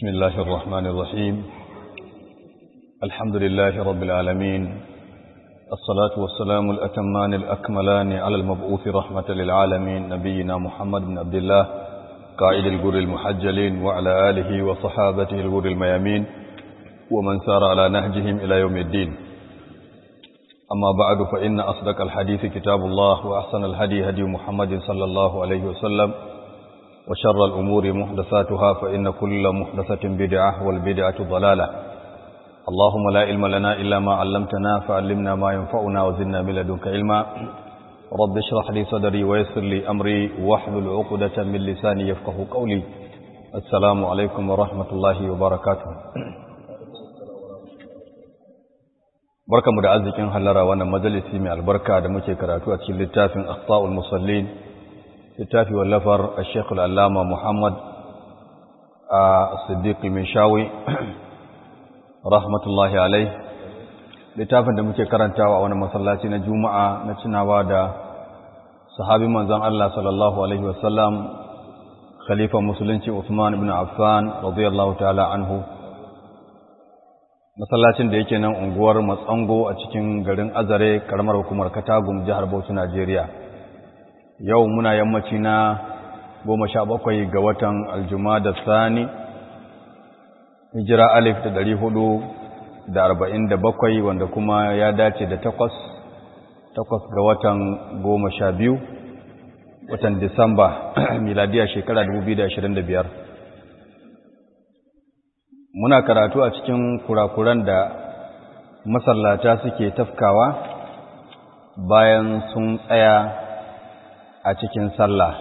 بسم الله الرحمن الرحيم الحمد لله رب العالمين الصلاة والسلام الأتمان الأكملان على المبعوث رحمة للعالمين نبينا محمد بن عبد الله قائد الجر المحجلين وعلى آله وصحابته الجر الميامين ومن سار على نهجهم إلى يوم الدين أما بعد فإن أصدق الحديث كتاب الله وأحسن الهدي هدي محمد صلى الله عليه وسلم وشر الأمور محدثاتها فإن كل محدثة بدعة والبدعة ضلالة اللهم لا علم لنا إلا ما علمتنا فعلمنا ما ينفعنا وزدنا من لدنك علما رب اشرح لي صدري ويسر لي أمري واحلل عقدة من لساني يفقه قولي السلام عليكم ورحمة الله وبركاته barkamu da arzikin hallara wannan majalisi mai albarka da muke karatu a cikin littafin akhta'ul musallin littafi wallafar Sheikh Al-Allama Muhammad Siddiq Mishawi rahmatullahi alai littafin da muke karantawa a wani masallaci na Juma'a na tunawa da sahabi manzon Allah sallallahu alaihi wasallam khalifa musulunci Uthman ibn Affan radiyallahu ta'ala anhu masallacin da yake nan unguwar Matsango a cikin garin Azare karamar hukumar Katagum jihar Bauchi Najeriya yau muna yammaci na goma sha bakwai ga watan aljuma da sani hijira alif da dari hudu da arba'in da bakwai wanda kuma ya dace da takwas takwas ga watan goma sha biyu watan disamba miladiya shekara dubu biyu da ashirin da biyar muna karatu a cikin kurakuran da masallata suke tafkawa bayan sun tsaya a cikin sallah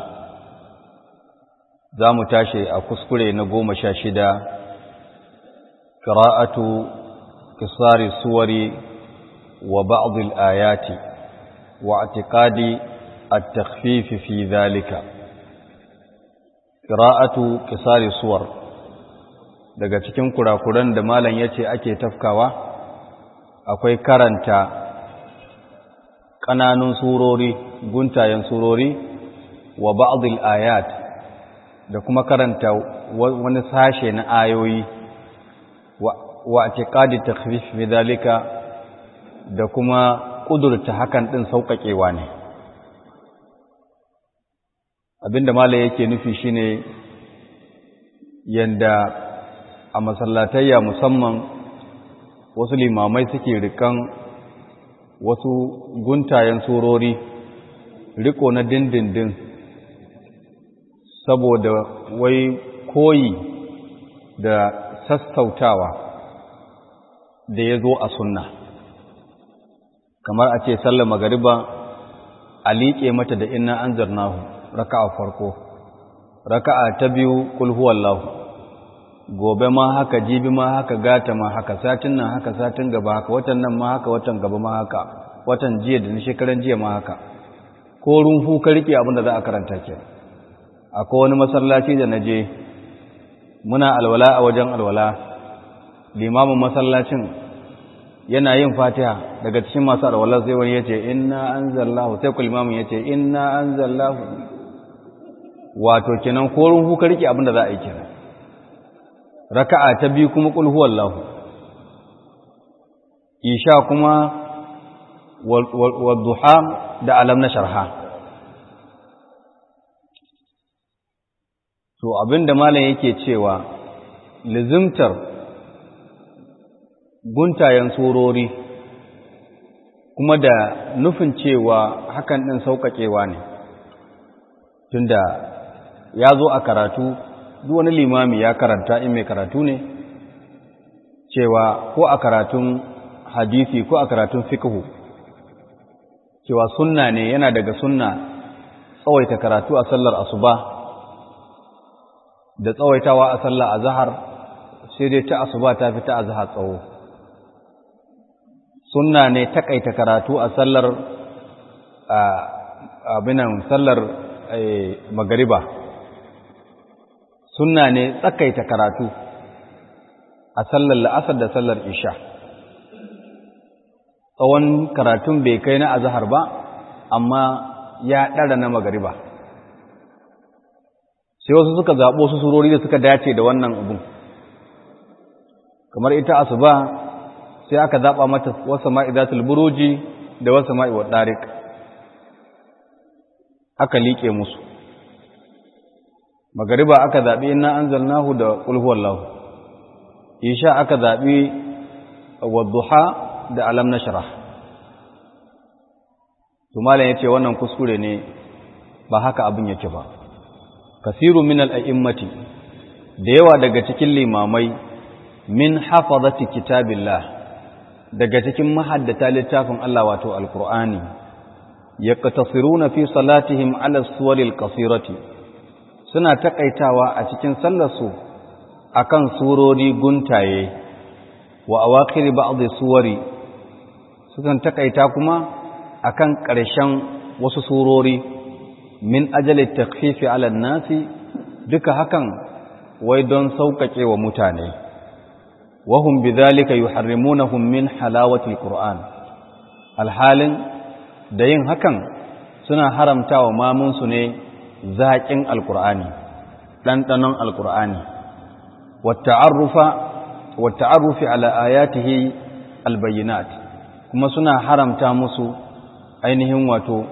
za mu tashi a kuskure na goma sha shida ƙira'atu kisari suwari wa ba'adul ayati wa atiƙadi a takfifi fi zalika ƙira'atu kisari suwar daga cikin kurakuran da malam ya ce ake tafkawa akwai karanta ƙananun surori guntayen surori wa ba'dil ayat da kuma karanta wani sashe na ayoyi wa i'tiqadi takhfif fi dalika da kuma kudurta hakan din sauƙaƙewa ne abinda malai yake nufi shine yanda a masallatayya musamman wasu limamai suke rikan wasu guntayen surori riko na dindindin saboda wai koyi da sassautawa da ya zo a sunna kamar a ce sallar magariba a liƙe mata da ina an zarnahu raka'a farko raka'a ta biyu kulhuwallahu gobe ma haka jibi ma haka gata ma haka satin nan haka satin gaba haka watan nan ma haka watan gaba ma haka watan jiya da na shekaran jiya ma haka ko rumfu ka rike abin da za a karanta ke akwai wani masallaci da na je muna alwala a wajen alwala limamin masallacin yana yin fatiha daga cikin masu alwala sai wani ya ce inna an zallahu sai ku limamin ya ce inna an zallahu wato kenan ko rumfu ka rike abin da za a yi kenan raka'a ta biyu kuma qul huwallahu isha kuma wal duha da alam na sharha to abinda malam yake cewa lizimtar guntayen surori kuma da nufin cewa hakan din sauƙaƙewa ne tunda ya zo a karatu duk wani limami ya karanta in mai karatu ne cewa ko a karatun hadisi ko a karatun fiqhu cewa sunna ne yana daga sunna tsawaita karatu a sallar asuba da tsawaitawa a sallar azhar sai dai ta asuba ta fi ta azhar tsawo sunna ne takaita karatu a sallar abinan sallar magariba sunna ne tsakaita karatu a sallar la'asar da sallar isha tsawon karatun bai kai na azhar ba amma ya ɗara na magariba sai wasu suka zaɓo su surori da suka dace da wannan abun kamar ita asuba sai aka zaɓa mata wasu ma'idatul buruji da wasu ma'iwar ɗarik aka liƙe musu magariba aka zaɓi ina an zalnahu da ƙulhuwallahu isha aka zaɓi wadduha da alam na shara tumalan ya ce wannan kuskure ne ba haka abin yake ba kasiru min al'a'immati da yawa daga cikin limamai min hafazati kitabillah daga cikin mahaddata littafin Allah wato alkur'ani yaqtasiruna fi salatihim ala suwaril qasirati suna takaitawa a cikin sallarsu akan surori guntaye wa awakhir ba'd suwari sukan takaita kuma akan ƙarshen wasu surori min ajali takfifi ala nasi duka hakan wai don sauƙaƙe wa mutane wahum bidhalika yuharrimunahum min halawati alquran alhalin da yin hakan suna haramtawa mamunsu ne zaƙin alqur'ani ɗanɗanon alqur'ani wata'arrufa wata'arrufi ala ayatihi albayyinat kuma suna haramta musu ainihin wato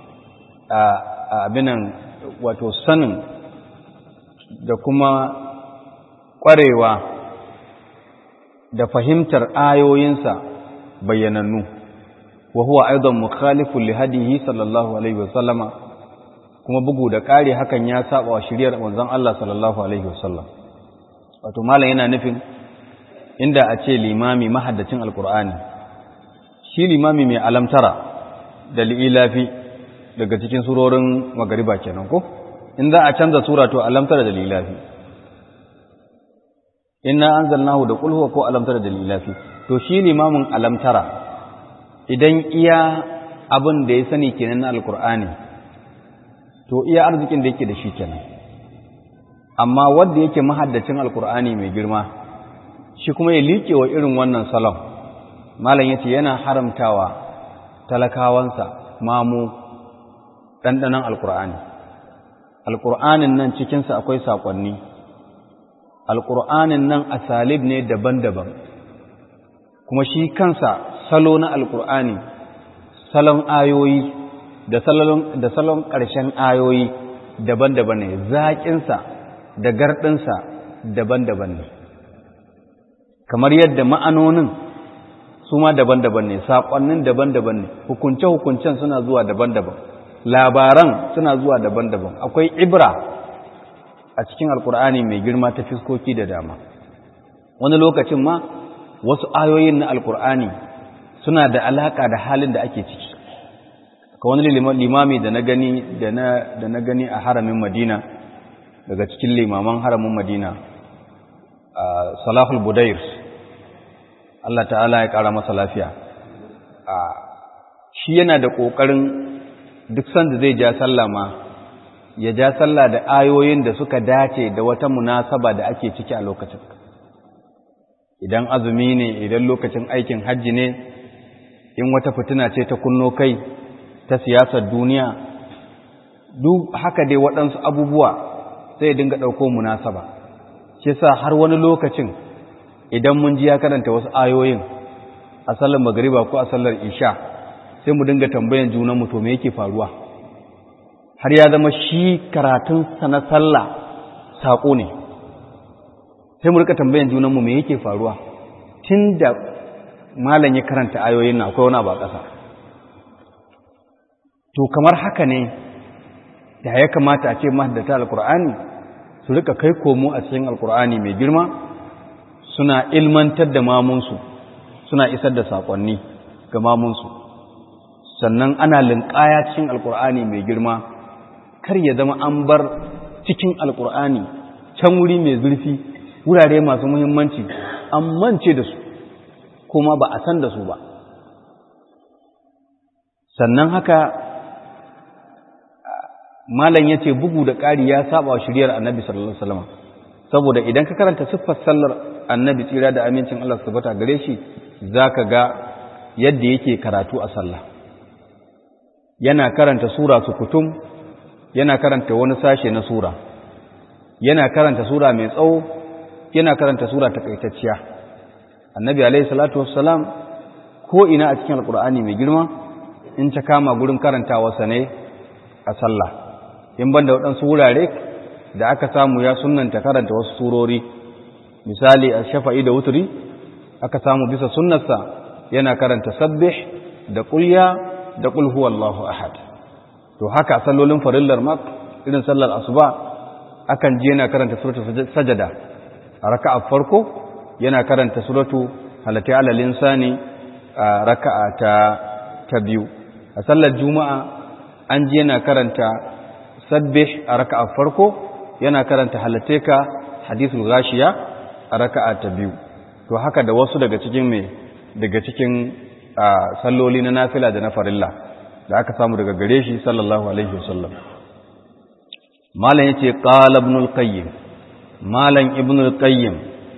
abinan wato sanin da kuma ƙwarewa da fahimtar ayoyinsa bayyanannu wa huwa aidan mukhalifun li hadihi sallallahu alaihi wasallama kuma bugu da ƙari hakan ya saba wa shiriyar manzon Allah sallallahu alaihi wasallam wato malam yana nufin inda a ce limami mahaddacin alqur'ani shi limami mai alamtara da li'ilafi daga cikin surorin magariba kenan ko in za a canza sura to alamtara da li'ilafi inna anzalnahu da qul huwa ko alamtara da li'ilafi to shi limamin alamtara idan iya abin da ya sani kenan na alqur'ani to iya arzikin da yake da shi kenan amma wanda yake mahaddacin alqur'ani mai girma shi kuma ya liƙe wa irin wannan salon malam yace yana haramtawa talakawansa mamu ɗanɗanon alƙur'ani alƙur'anin nan cikinsa akwai saƙonni alƙur'anin nan asalib ne daban-daban kuma shi kansa salo na alƙur'ani salon ayoyi da salon ƙarshen ayoyi daban-daban ne zaƙinsa da garɗinsa daban-daban ne kamar yadda ma'anonin su ma daban-daban ne saƙonnin daban-daban ne hukunce-hukuncen suna zuwa daban-daban labaran suna zuwa daban-daban akwai ibra a cikin alkur'ani mai girma ta fiskoki da dama wani lokacin ma wasu ayoyin na alkur'ani suna da alaƙa da halin da ake ciki ka wani limami da na gani da na gani a haramin madina daga cikin limaman haramin madina salahul budair Allah ta'ala ya ƙara masa lafiya shi yana da ƙoƙarin duk sanda zai ja sallah ma ya ja sallah da ayoyin da suka dace da wata munasaba da ake ciki a lokacin idan azumi ne idan lokacin aikin hajji ne in wata fitina ce ta kunno kai ta siyasar duniya duk haka dai waɗansu abubuwa sai ya dinga ɗauko munasaba shi sa har wani lokacin idan mun ji ya karanta wasu ayoyin a sallar magariba ko a sallar isha sai mu dinga tambayan junanmu to me yake faruwa har ya zama shi karatunsa na sallah saƙo ne sai mu rika tambayan junanmu me yake faruwa tun da malam ya karanta ayoyin na akwai wani abu a ƙasa to kamar haka ne da ya kamata a ce mahaddata alkur'ani su rika kai komo a cikin alkur'ani mai girma suna ilmantar da mamunsu suna isar da saƙonni ga mamunsu sannan ana linƙaya cikin alkur'ani mai girma kar ya zama an bar cikin alkur'ani can wuri mai zurfi wurare masu muhimmanci an mance da su kuma ba a san da su ba sannan haka malam ya ce bugu da ƙari ya saba wa shiriyar annabi sallallahu alaihi wasallam saboda idan ka karanta siffar sallar annabi tsira da amincin Allah su tabbata gare shi zaka ga yadda yake karatu a sallah yana karanta sura su kutum yana karanta wani sashe na sura yana karanta sura mai tsawo yana karanta sura takaitacciya annabi alaihi salatu wassalam ko ina a cikin alkur'ani mai girma in ta kama gurin karantawarsa ne a sallah in banda waɗansu wurare da aka samu ya sunanta karanta wasu surori misali a shafa'i da wuturi aka samu bisa sunnarsa yana karanta sabbih da kulya da kul huwallahu ahad to haka sallolin farillar ma irin sallar asuba akan je yana karanta suratu sajada a raka'a farko yana karanta suratu halati alal insani a raka'a ta ta biyu a sallar juma'a an je yana karanta sabbih a raka'a farko yana karanta halateka hadithul ghashiya a raka'a ta biyu to haka da wasu daga cikin me daga cikin salloli na nafila da na farilla da aka samu daga gare shi sallallahu alaihi wasallam malam yace qala ibn al-qayyim malam ibn al-qayyim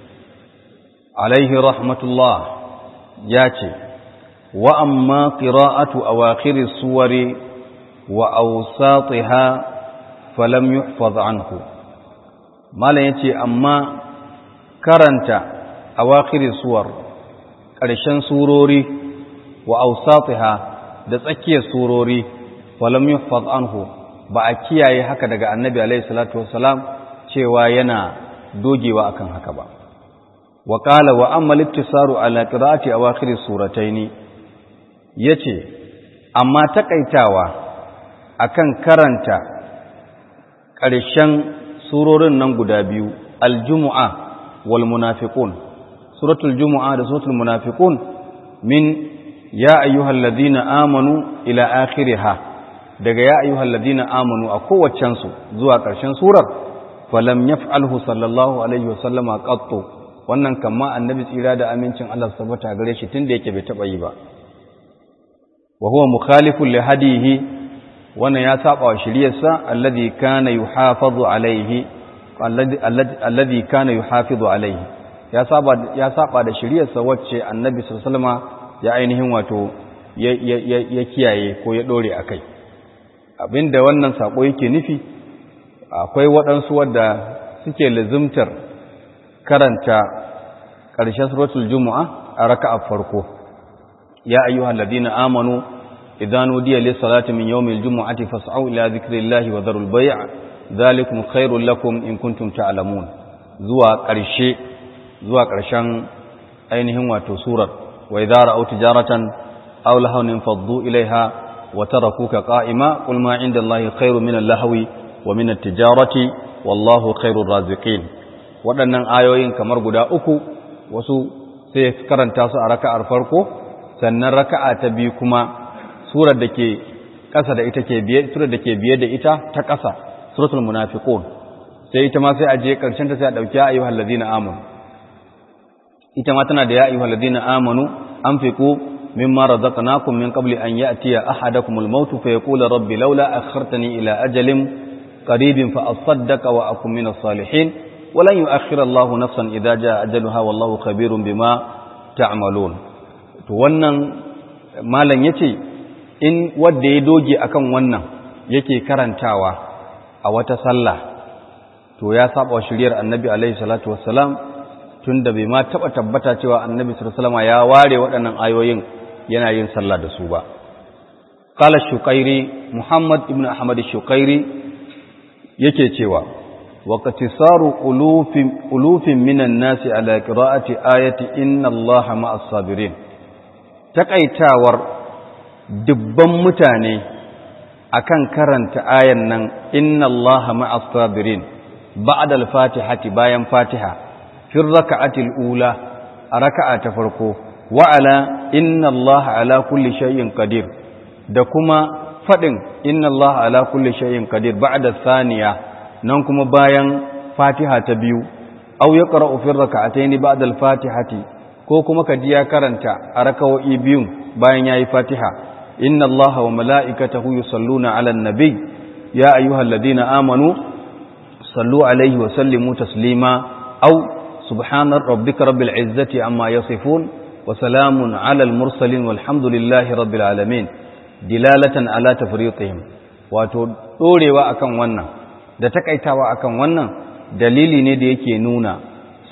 alaihi rahmatullah yace wa amma qira'atu awakhir as-suwari wa awsatiha falam yuhfaz anhu malam yace amma karanta awakhir suwar ƙarshen surori wa awsatiha da tsakiyar surori falam yuhfaz anhu ba a kiyaye haka daga annabi alaihi salatu wassalam cewa yana dogewa akan haka ba wa qala wa amma al-iktisaru ala qira'ati awakhir surataini yace amma takaitawa akan karanta ƙarshen surorin nan guda biyu al-jumu'a wal munafiqun suratul jumu'a da suratul munafiqun min ya ayyuhal ladina amanu ila akhiriha daga ya ayyuhal ladina amanu a kowaccen su zuwa ƙarshen surar falam yaf'alhu sallallahu alaihi wasallama qattu wannan kamma annabi tsira da amincin Allah subhanahu gare shi tunda yake bai taba yi ba wa huwa mukhalifun li hadihi wannan ya saba wa shiriyarsa alladhi kana yuhafazu alaihi alladhi kana yuhafizu alaihi ya saba ya saba da shiriyarsa wacce annabi sallallahu alaihi wasallama ya ainihin wato ya kiyaye ko ya dore akai abinda wannan sako yake nufi akwai waɗansu wadda suke lazimtar karanta ƙarshen suratul jumu'a a raka'a farko ya ayyuhal ladina amanu idan nudiya lis salati min yawmil jumu'ati fas'au ila dhikrillahi wa dharul bay' dhalikum khairul lakum in kuntum ta'lamun zuwa ƙarshe zuwa ƙarshen ainihin wato surar wa idza ra'aw tijaratan aw lahawin faddu ilaiha wa tarakuka qa'ima qul ma 'inda allahi khairun min al-lahwi wa min at-tijarati wallahu khairur raziqin waɗannan ayoyin kamar guda uku wasu sai karanta su a raka'ar farko sannan raka'a ta biyu kuma surar da ke ƙasa da ita ke biye surar da ke biye da ita ta ƙasa suratul munafiqun sai ita ma sai a je ƙarshen ta sai a dauki ayyuhal ladina amanu ita ma tana da ya ayyuhal ladina amanu anfiqu mimma razaqnakum min qabli an ya'tiya ahadakumul maut fa yaqula rabbi laula akhartani ila ajalin qaribin fa asaddaqa wa akun minas salihin ولن يؤخر الله نفسا إذا جاء أجلها والله خبير بما تعملون to wannan malam yace in wanda ya doge akan wannan yake karantawa a wata sallah to ya saba shiriyar annabi alaihi salatu wassalam tunda bai ma taba tabbata cewa annabi sallallahu alaihi wasallam ya ware waɗannan ayoyin yana yin sallah da su ba qala shuqairi muhammad ibn ahmad shuqairi yake cewa واقتصار ألوف, ألوف من الناس على قراءة آية إن الله مع الصابرين تقيتاور دبن متاني أكن كرنت آية إن الله مع الصابرين بعد الفاتحة باين فاتحة في الركعة الأولى ركعة فرقو وعلى إن الله على كل شيء قدير دكما فدن إن الله على كل شيء قدير بعد الثانية nan kuma bayan fatiha ta biyu au ya ƙara ofin raka'atai ni ba da fatihati ko kuma ka ji ya karanta a rakawo'i biyun bayan ya yi fatiha inna allaha wa mala'ikatahu yusalluna ala nabi ya ayyuhal ladina amanu sallu alaihi wa sallimu taslima au subhanar rabbika rabbil izzati amma yasifun wa salamun ala al mursalin walhamdulillahi rabbil alamin dilalatan ala tafriqihim wato dorewa akan wannan da takaitawa akan wannan dalili ne da yake nuna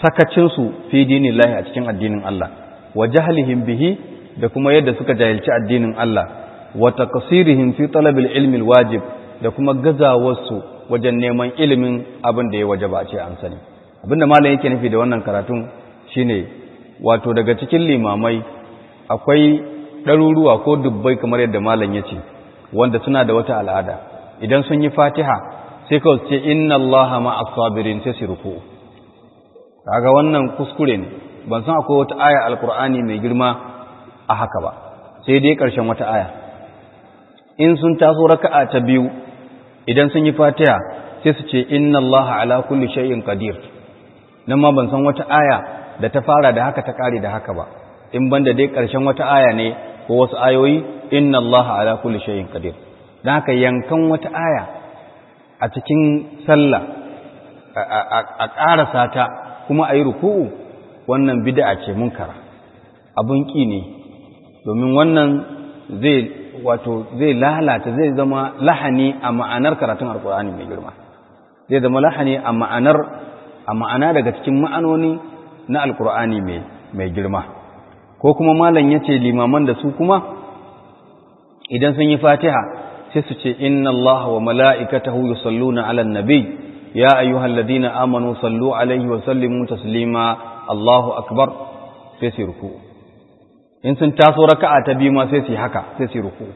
sakacinsu fi dinillahi a cikin addinin Allah wa jahlihim bihi da kuma yadda suka jahilci addinin Allah wa taqsirihim fi talabil ilmi alwajib da kuma gazawarsu wajen neman ilimin abin da ya wajaba a ce an sani abinda malam yake nufi da wannan karatun shine wato daga cikin limamai akwai ɗaruruwa ko dubbai kamar yadda malam ya ce wanda suna da wata al'ada idan sun yi fatiha sai kawai ce inna allaha ma'as sabirin sai su ruku kaga wannan kuskure ne ban san akwai wata aya alkur'ani mai girma a haka ba sai dai ƙarshen wata aya in sun taso raka'a ta biyu idan sun yi fatiha sai su ce inna allaha ala kulli shay'in qadir nan ma ban san wata aya da ta fara da haka ta kare da haka ba in banda dai ƙarshen wata aya ne ko wasu ayoyi inna allaha ala kulli shay'in qadir dan haka yankan wata aya a cikin sallah a ƙarasa ta kuma a yi ruku'u wannan bid'a ce munkara abun ƙi ne domin wannan zai wato zai lalata zai zama lahani a ma'anar karatun alkur'ani mai girma zai zama lahani a ma'anar a ma'ana daga cikin ma'anoni na alkur'ani mai girma ko kuma malam ya ce limaman da su kuma idan sun yi fatiha sai su ce inna allaha wa mala'ikatahu yusalluna 'alan nabi ya ayyuhalladhina amanu sallu 'alaihi wa sallimu taslima allahu akbar sai su ruku in sun taso raka'a ta biyu ma sai su haka sai su ruku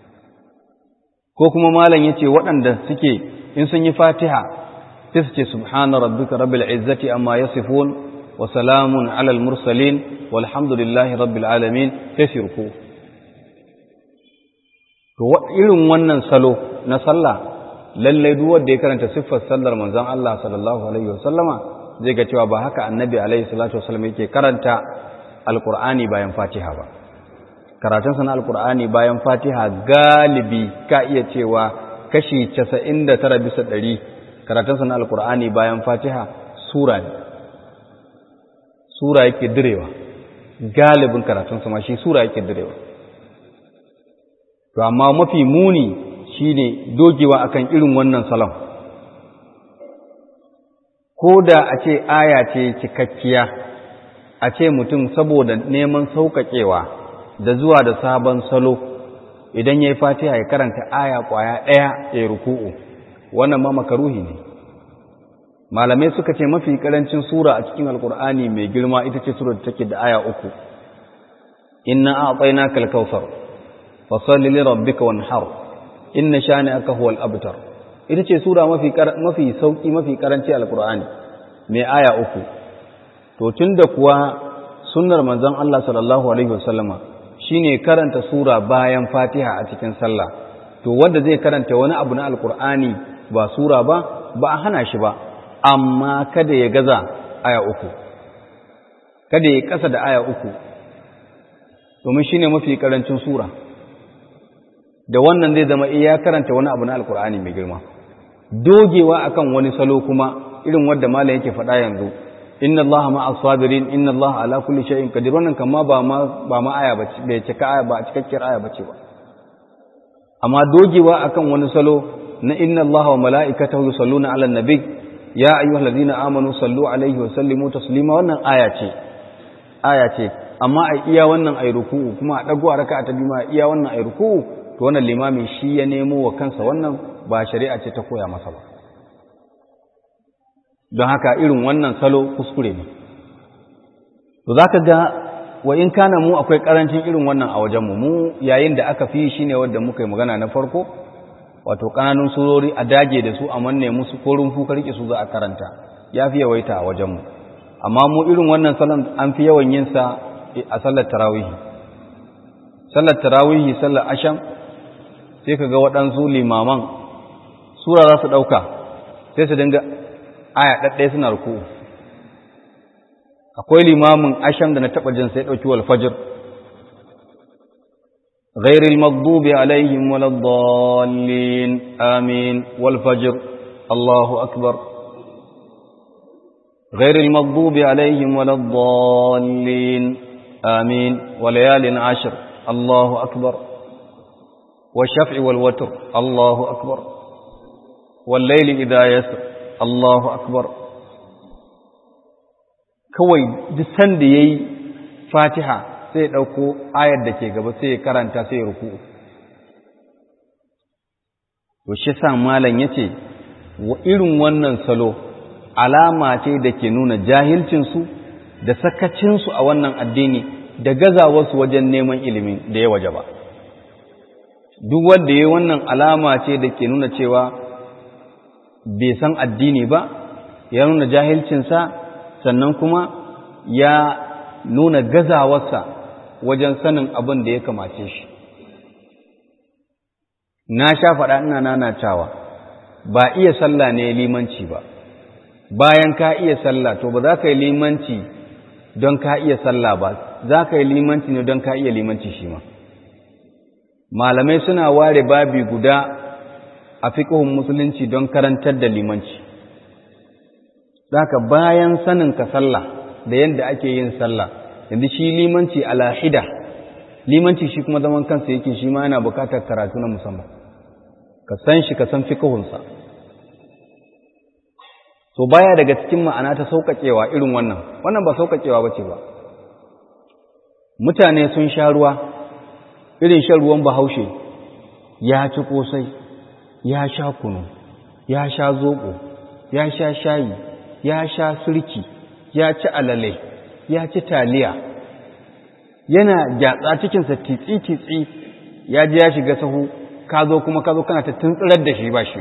ko kuma malam yace waɗanda suke in sun yi fatiha sai su ce subhana rabbika rabbil izzati amma yasifun wa salamun 'alal mursalin walhamdulillahi rabbil alamin sai su ruku to irin wannan salo na sallah lallai duk wanda ya karanta siffar sallar manzon Allah sallallahu alaihi wasallama zai ga cewa ba haka annabi alaihi salatu wasallam yake karanta alqur'ani bayan fatiha ba karatun sa na alqur'ani bayan fatiha galibi ka iya cewa kashi 99 bisa 100 karatun sa na alqur'ani bayan fatiha sura ne sura yake direwa galibin karatun sa ma shi sura yake direwa to amma mafi muni shine dogewa akan irin wannan salon ko da a ce aya ce cikakkiya a ce mutum saboda neman sauƙaƙewa da zuwa da sabon salo idan ya yi fatiha ya karanta aya ƙwaya ɗaya ya ruku'u wannan ma makaruhi ne malamai suka ce mafi ƙarancin sura a cikin alƙur'ani mai girma ita ce sura da take da aya uku inna a'tayna kal kautsar fasalli li rabbika wanhar inna shani'aka huwal abtar ita ce sura mafi mafi sauki mafi karanci alqur'ani mai aya uku to tunda kuwa sunnar manzon Allah sallallahu alaihi wasallama shine karanta sura bayan Fatiha a cikin sallah to wanda zai karanta wani abu na alqur'ani ba sura ba ba a hana shi ba amma kada ya gaza aya uku kada ya kasa da aya uku domin shine mafi karancin sura da wannan zai zama iya karanta wani abu na alkur'ani mai girma dogewa akan wani salo kuma irin wanda malam yake faɗa yanzu inna Allah ma'a sabirin inna Allah ala kulli shay'in qadir wannan kama ba ma ba ma aya bace bai cika aya ba cikakkiyar aya bace ba amma dogewa akan wani salo na inna Allah wa mala'ikatahu yusalluna 'alan nabi ya ayyuhallazina amanu sallu alaihi wa sallimu taslima wannan aya ce aya ce amma a iya wannan ayi ruku'u kuma a dago a raka'a ta biyu ma iya wannan ayi ruku'u to wannan limamin shi ya nemo wa kansa wannan ba shari'a ce ta koya masa ba don haka irin wannan salo kuskure ne to zaka ga wa in kana mu akwai karancin irin wannan a wajenmu mu yayin da aka fi shine wanda muka yi magana na farko wato kananun surori a dage da su a manne musu ko rumfu ka rike su za a karanta ya fi yawaita a wajenmu amma mu irin wannan salon an fi yawan yin sa a sallar tarawihi sallar tarawihi sallar asham sai ka ga waɗansu limaman sura za su ɗauka sai su dinga aya ɗaɗɗaya suna ruku akwai limamin asham da na taɓa jin sai ɗauki walfajir غير المغضوب عليهم ولا الضالين آمين والفجر الله أكبر غير المغضوب عليهم ولا الضالين آمين وليال عشر الله أكبر والشفع والوتر الله أكبر والليل إذا يسر الله أكبر kawai duk sanda ya yi fatiha sai ya ɗauko ayar da ke gaba sai ya karanta sai ya ruku to shi sa malam ya ce wa irin wannan salo alama ce da ke nuna jahilcinsu da sakacinsu a wannan addini da gazawarsu wajen neman ilimin da ya waje ba duk wanda ya wannan alama ce da ke nuna cewa bai san addini ba ya nuna jahilcinsa sannan kuma ya nuna gazawarsa wajen sanin abin da ya kamace shi na sha faɗa ina nanatawa ba iya sallah ne limanci ba bayan ka iya sallah to ba za ka yi limanci don ka iya sallah ba za ka yi limanci ne don ka iya limanci shi ma malamai suna ware babi guda a fiƙihun musulunci don karantar da limanci Zaka bayan sanin ka sallah da yadda ake yin sallah yanzu shi limanci alahida limanci shi kuma zaman kansa yake shi ma yana bukatar karatu na musamman ka san shi ka san fiqhunsa to baya daga cikin ma'ana ta sauƙaƙewa irin wannan wannan ba sauƙaƙewa bace ba mutane sun sha ruwa irin shan ruwan bahaushe ya ci kosai ya sha kunu ya sha zoɓo ya sha shayi ya sha surki ya ci alale ya ci taliya yana gyatsa cikinsa titsi-titsi ya ji ya shiga sahu ka zo kuma ka zo kana ta tuntsirar da shi ba shi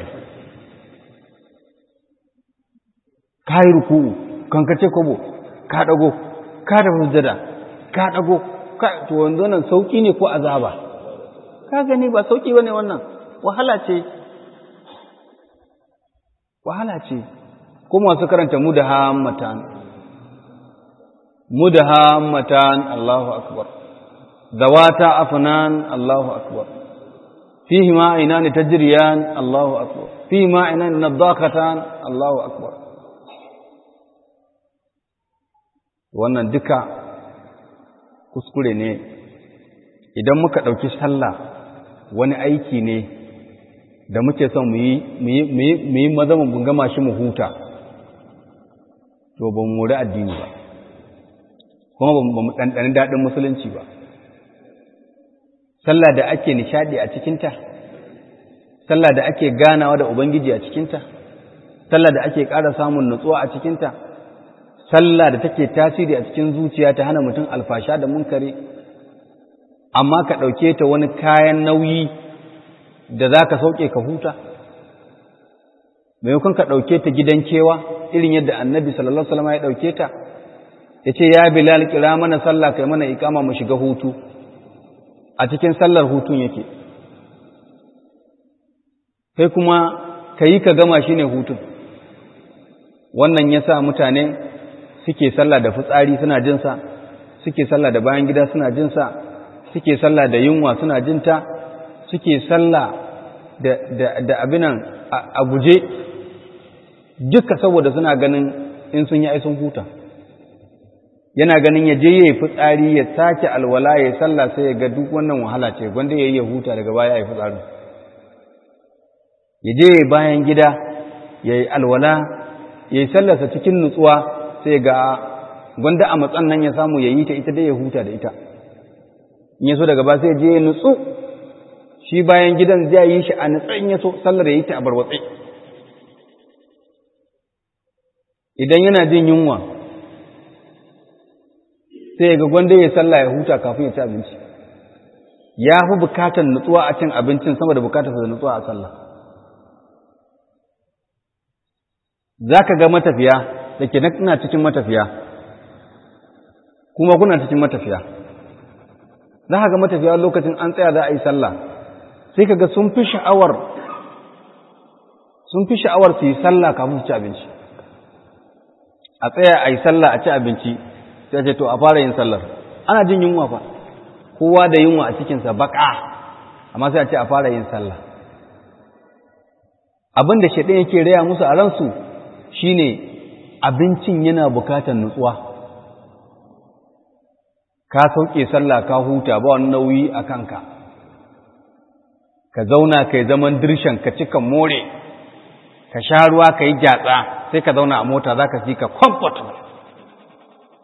ka yi ruku'u kankace kwabo ka ɗago ka da hujjada ka ɗago to wanzu nan sauƙi ne ko azaba ka gani ba sauƙi ba ne wannan wahala ce wahala ce ko masu karanta mudahammatan mudahammatan Allahu akbar zawata afnan Allahu akbar fihi ma aynani tajriyan Allahu akbar fihi ma aynani nadaqatan Allahu akbar wannan duka kuskure ne idan muka ɗauki sallah wani aiki ne da muke son mu yi maza mu gama shi mu huta to ba mu muri addini ba kuma ba mu ɗanɗani daɗin musulunci ba sallah da ake nishaɗi a cikinta sallah da ake ganawa da ubangiji a cikinta sallah da ake ƙara samun nutsuwa a cikinta sallah da take tasiri a cikin zuciya ta hana mutum alfasha da munkari amma ka ɗauke ta wani kayan nauyi da za ka sauke ka huta maimakon ka ɗauke ta gidan kewa irin yadda annabi sallallahu alaihi wasallam ya ɗauke ta ya ce ya bilal kira mana sallah kai mana ikama mu shiga hutu a cikin sallar hutun yake kai kuma ka yi ka gama shi ne hutun wannan ya sa mutane suke sallah da fitsari suna jinsa suke sallah da bayan gida suna jinsa suke sallah da yunwa suna jinta suke sallah da abinan a guje duka saboda suna ganin in sun yi sun huta yana ganin ya je ya yi fitsari ya sake alwala ya sallah sai ya ga duk wannan wahala ce gwanda ya yi ya huta daga baya ya yi fitsari ya je ya bayan gida ya yi alwala ya yi sallarsa cikin nutsuwa sai ga gwanda a matsan nan ya samu ya yi ta ita dai ya huta da ita in ya so daga ba sai je ya nutsu shi bayan gidan zai yi shi a nutsan ya so sallar ya yi ta a barwatsai idan yana jin yunwa sai ga gwanda ya sallah ya huta kafin ya ci abinci ya fi bukatar nutsuwa a cin abincin sama da bukatar da nutsuwa a sallah za ka ga matafiya da ke na cikin matafiya kuma kuna cikin matafiya za ka ga matafiya lokacin an tsaya za a yi sallah sai ka ga sun fi sha'awar sun fi sha'awar su yi sallah kafin su ci abinci a tsaya a yi sallah a ci abinci sai ce to a fara yin sallar ana jin yunwa fa kowa da yunwa a cikinsa baka amma sai a ce a fara yin sallah abin da shaɗin yake raya musu a ransu shine abincin yana bukatar nutsuwa ka sauke sallah ka huta ba wani nauyi a kanka ka zauna ka yi zaman dirshan ka cika more ka sha ruwa ka yi gyatsa sai ka zauna a mota za ka fi ka comfortable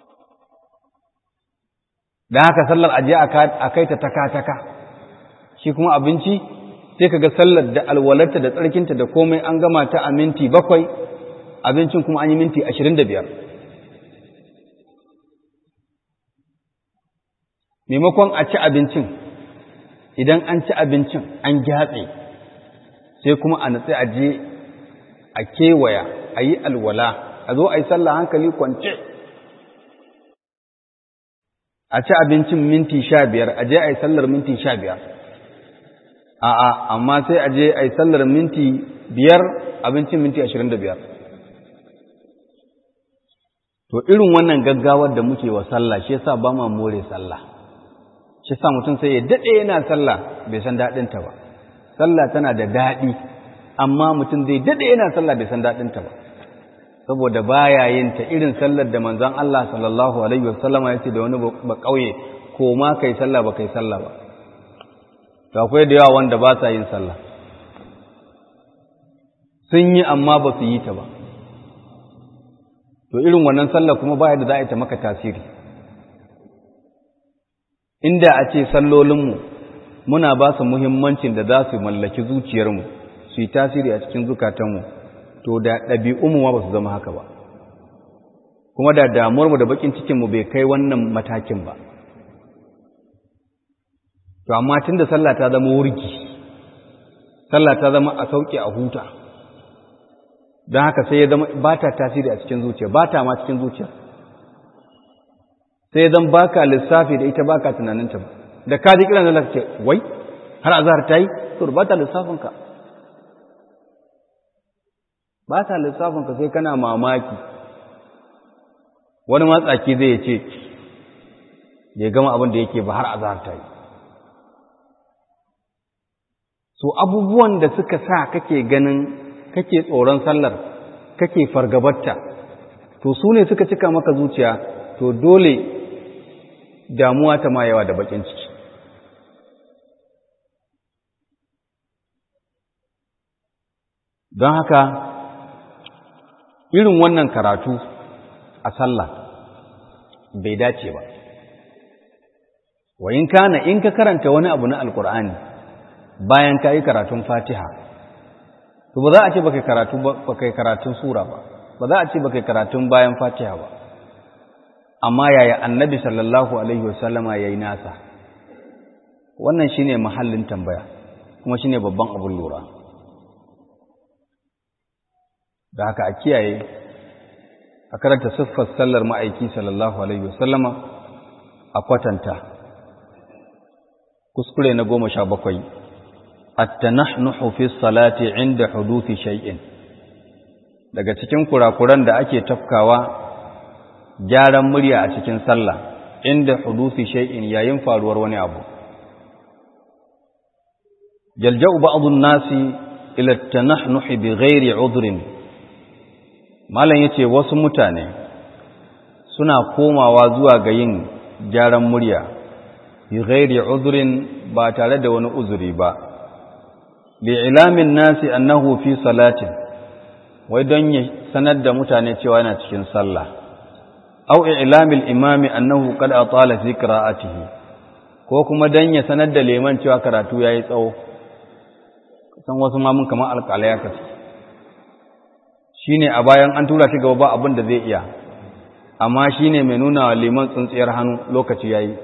da haka sallar aje a kai ta taka-taka shi kuma abinci sai ka ga sallar da alwalarta da tsarkinta da komai an gama ta a minti bakwai abincin kuma an yi minti ashirin da biyar maimakon a ci abincin idan an ci abincin an gyatse sai kuma a natsi a je a kewaya a yi alwala a zo a yi sallah hankali kwance a ci abincin minti sha biyar a je a yi sallar minti sha biyar a'a amma sai a je a yi sallar minti biyar abincin minti ashirin da biyar to irin wannan gaggawar da muke wa sallah shi yasa ba ma more sallah shi sa mutum sai ya daɗe yana sallah bai san daɗinta ba sallah tana da daɗi amma mutum zai daɗe yana sallah bai san daɗinta ba saboda baya yin ta irin sallar da manzon Allah sallallahu alaihi wasallama ya ce da wani ba kauye ko ma kai sallah ba kai sallah ba to akwai da yawa wanda ba sa yin sallah sun yi amma ba su yi ta ba to irin wannan sallah kuma baya da za a yi ta maka tasiri inda a ce sallolinmu muna ba su muhimmancin da za su mallaki zuciyarmu su yi tasiri a cikin zukatanmu to da ɗabi'unmu ma ba su zama haka ba kuma da damuwarmu da bakin cikinmu bai kai wannan matakin ba to amma tun da sallah ta zama wurgi sallah ta zama a sauƙi a huta don haka sai ya zama ba ta tasiri a cikin zuciya ba ta ma cikin zuciya sai zan baka lissafi da ita baka tunaninta ba da ka ji kiran zalaka ce wai har azhar ta yi to ba ta lissafinka ba ta lissafinka sai kana mamaki wani matsaki zai ce bai gama abin da yake ba har azhar ta yi so abubuwan da suka sa kake ganin kake tsoron sallar kake fargabarta to su ne suka cika maka zuciya to dole damuwa ta ma yawa da bakin ciki don haka irin wannan karatu a sallah bai dace ba wa in kana in ka karanta wani abu na alkur'ani bayan ka yi karatun fatiha to ba za a ce ba kai karatu ba kai karatun sura ba ba za a ce ba kai karatun bayan fatiha ba amma yaya annabi sallallahu alaihi wasallama yayi nasa wannan shine mahallin tambaya kuma shine babban abun lura da haka a kiyaye a karanta siffar sallar ma'aiki sallallahu alaihi wasallama a kwatanta kuskure na goma sha bakwai at-tanahnuhu fi salati inda huduthi shay'in daga cikin kurakuran da ake tafkawa gyaran murya a cikin sallah inda hudusi shay'in yayin faruwar wani abu yalja'u ba'd an-nasi ila at-tanahnuh bighairi 'udhrin malan yace wasu mutane suna komawa zuwa ga yin gyaran murya bighairi 'udhrin ba tare da wani uzuri ba li'ilamin nasi annahu fi salatin wai don ya sanar da mutane cewa yana cikin sallah aw i'lamil imami annahu qad atala fi qira'atihi ko kuma dan ya sanar da liman cewa karatu yayi tsawo san wasu ma mun kamar alƙalai haka shine a bayan an tura shi gaba ba abin da zai iya amma shine mai nuna wa liman tsuntsiyar hannu lokaci yayi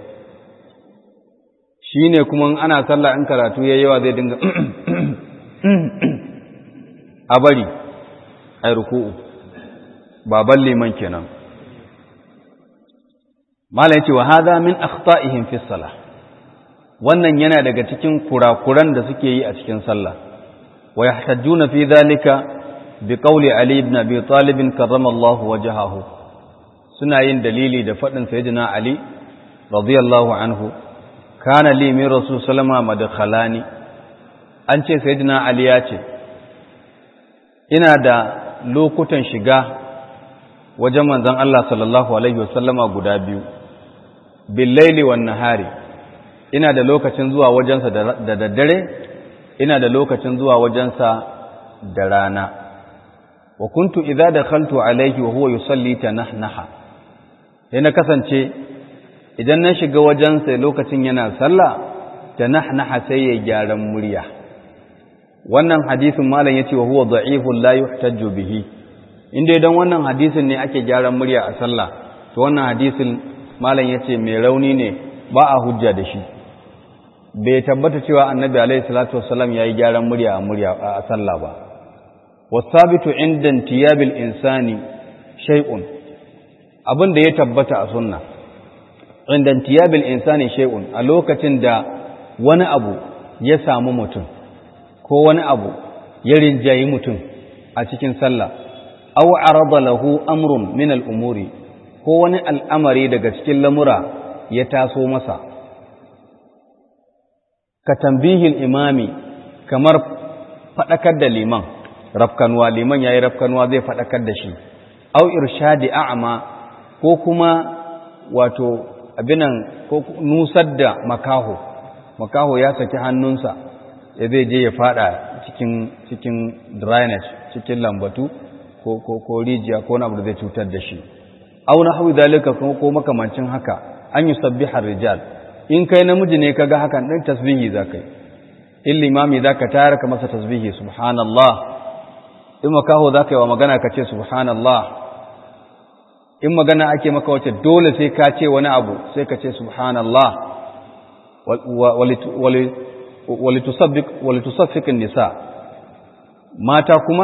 shine kuma ana sallah in karatu yayi yawa zai dinga a bari ai ruku'u baban liman kenan mala yace wa hadha min akhta'ihim fi salah wannan yana daga cikin kurakuran da suke yi a cikin sallah wa yahtajuna fi dhalika bi qawli ali ibn abi talib karramallahu wajhahu suna yin dalili da fadin sayyidina ali radiyallahu anhu kana li min rasul sallama madkhalani an ce sayyidina ali ya ce ina da lokutan shiga wajen manzon Allah sallallahu alaihi wasallama guda biyu billaili wan nahari ina da lokacin zuwa wajensa da daddare ina da lokacin zuwa wajensa da rana wa kuntu idza dakhaltu alayhi wa huwa yusalli tanahnaha sai na kasance idan na shiga wajensa lokacin yana sallah ta nahnaha sai ya gyaran murya wannan hadisin malam yace wa huwa da'ifun la yuhtajju bihi inda idan wannan hadisin ne ake gyaran murya a sallah to wannan hadisin malam yace mai rauni ne ba a hujja da shi bai tabbata cewa annabi alaihi salatu wassalam yayi gyaran murya a murya a sallah ba wasabitu inda intiyabil insani shay'un abin da ya tabbata a sunna inda intiyabil insani shay'un a lokacin da wani abu ya samu mutum ko wani abu ya rinjayi mutum a cikin sallah aw arada lahu amrun min al-umuri ko wani al'amari daga cikin lamura ya taso masa ka tambihin imami kamar faɗakar da liman rafkanuwa liman ya yi rafkanuwa zai faɗakar da shi au irshadi a'ama ko kuma wato abinan ko nusar da makaho makaho ya saki hannunsa ya zai je ya faɗa cikin cikin drainage cikin lambatu ko ko ko rijiya ko wani abu da zai cutar da shi au nahwi zalika ko makamancin haka an yusabbiha rijal in kai namiji ne kaga hakan din tasbihi zakai in limami zaka tayar ka masa tasbihi subhanallah in makaho zaka yi wa magana ka ce subhanallah in magana ake maka wace dole sai ka ce wani abu sai ka ce subhanallah walitusaffikin nisa mata kuma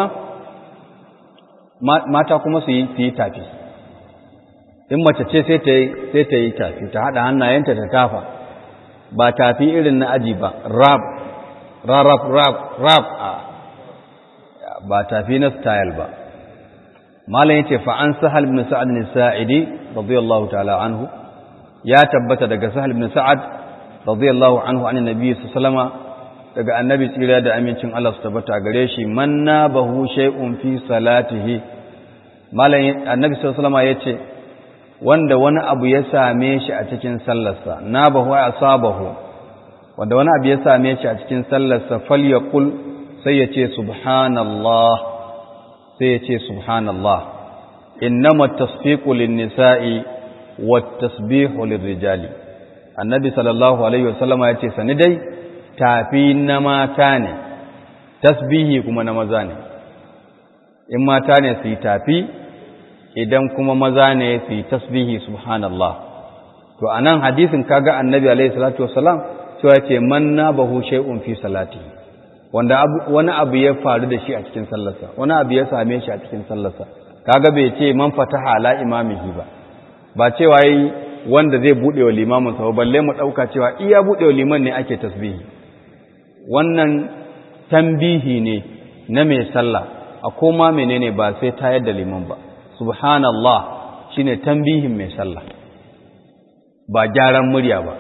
mata kuma su yi tafi in mace ce sai ta yi tafi ta haɗa hannayenta ta tafa ba tafi irin na aji ba rap rap rap rap ba tafi na style ba malam yace fa an sahal ibn sa'ad bin sa'idi radiyallahu ta'ala anhu ya tabbata daga sahal ibn sa'ad radiyallahu anhu an annabi sallama daga annabi tsira da amincin Allah su tabbata gare shi manna bahu shay'un fi salatihi malam annabi sallama yace wanda wani abu ya same shi a cikin sallarsa na bahu ya asabahu wanda wani abu ya same shi a cikin sallarsa falyaqul sai ya ce subhanallah sai ya ce subhanallah innama tasfiqu lin-nisa'i wat-tasbihu lir-rijali annabi sallallahu alaihi wasallam ya ce sani dai tafi na mata ne tasbihi kuma na maza ne in mata ne su yi tafi idan kuma maza ne su yi tasbihi subhanallah to anan hadisin kaga annabi alaihi salatu wasallam cewa ce man nabahu shay'un fi salatihi wanda wani abu ya faru da shi a cikin sallarsa wani abu ya same shi a cikin sallarsa kaga bai ce man fataha ala imamihi ba ba cewa yi wanda zai bude wa limamin sa balle mu dauka cewa iya bude wa liman ne ake tasbihi wannan tambihi ne na mai sallah a koma menene ba sai tayar da liman ba subhanallah shine tambihin mai sallah ba gyaran murya ba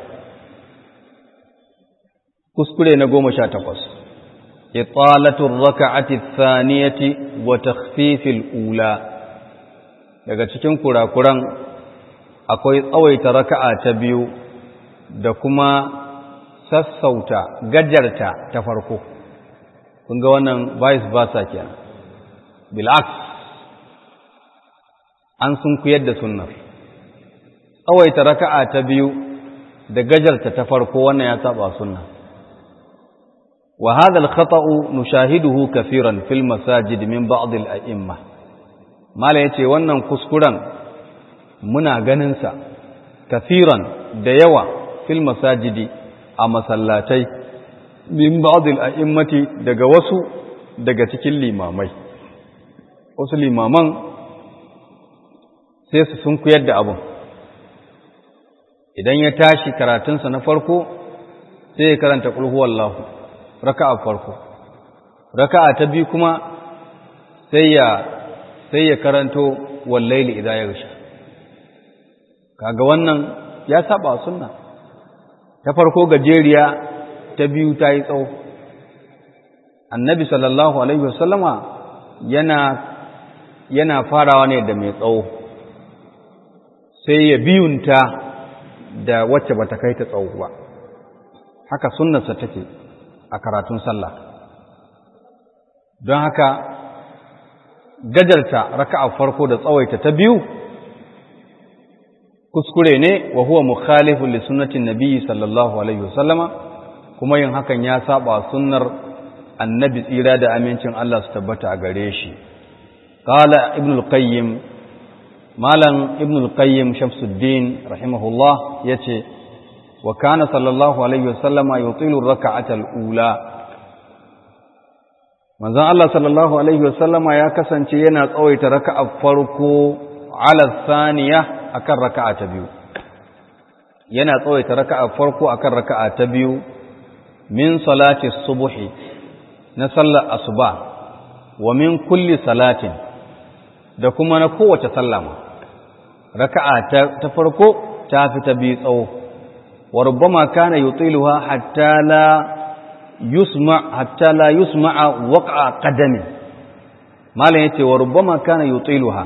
kuskure na goma sha takwas إطالة الركعة الثانية وتخفيف الأولى daga cikin kurakuran akwai tsawaita raka'a ta biyu da kuma sassauta gajarta ta farko kun ga wannan vice versa kenan bil'aks an sun kuyar da sunnar tsawaita raka'a ta biyu da gajarta ta farko wannan ya saba sunna وهذا الخطأ نشاهده كثيرا في المساجد من بعض الأئمة ما لا يتي wannan kuskuren muna ganinsa kathiran da yawa fil masajidi a masallatai min ba'd al-a'immati daga wasu daga cikin limamai wasu limaman sai su sun kuyar da abun idan ya tashi karatunsa na farko sai ya karanta qul huwallahu raka'a farko raka'a ta biyu kuma sai ya sai ya karanto wallaili idza yaghsha kaga wannan ya saba sunna ta farko gajeriya ta biyu ta yi tsawo annabi sallallahu alaihi wasallama yana yana farawa ne da mai tsawo sai ya biyunta da wacce bata kai ta tsawo ba haka sunnarsa take a karatun sallah don haka gajarta raka'a farko da tsawaita ta biyu kuskure ne wa huwa mukhalifun li sunnatin nabiyyi sallallahu alaihi wasallama kuma yin hakan ya saba sunnar annabi tsira da amincin Allah su tabbata a gare shi qala ibn al-qayyim malam ibn al-qayyim shamsuddin rahimahullah yace wa kana sallallahu alaihi wasallama yutilu ar-rak'ata al-ula manzon Allah sallallahu alaihi wasallama ya kasance yana tsawaita raka'a farko ala thaniya akan raka'a ta biyu yana tsawaita raka'a farko akan raka'a ta biyu min salati subhi na sallar asuba wa min kulli salatin da kuma na kowace sallama raka'a ta farko ta fi ta biyu tsawo wa rubbama kana yutiluha hatta la yusma hatta la yusma'a waq'a qadami malam yace wa rubbama kana yutiluha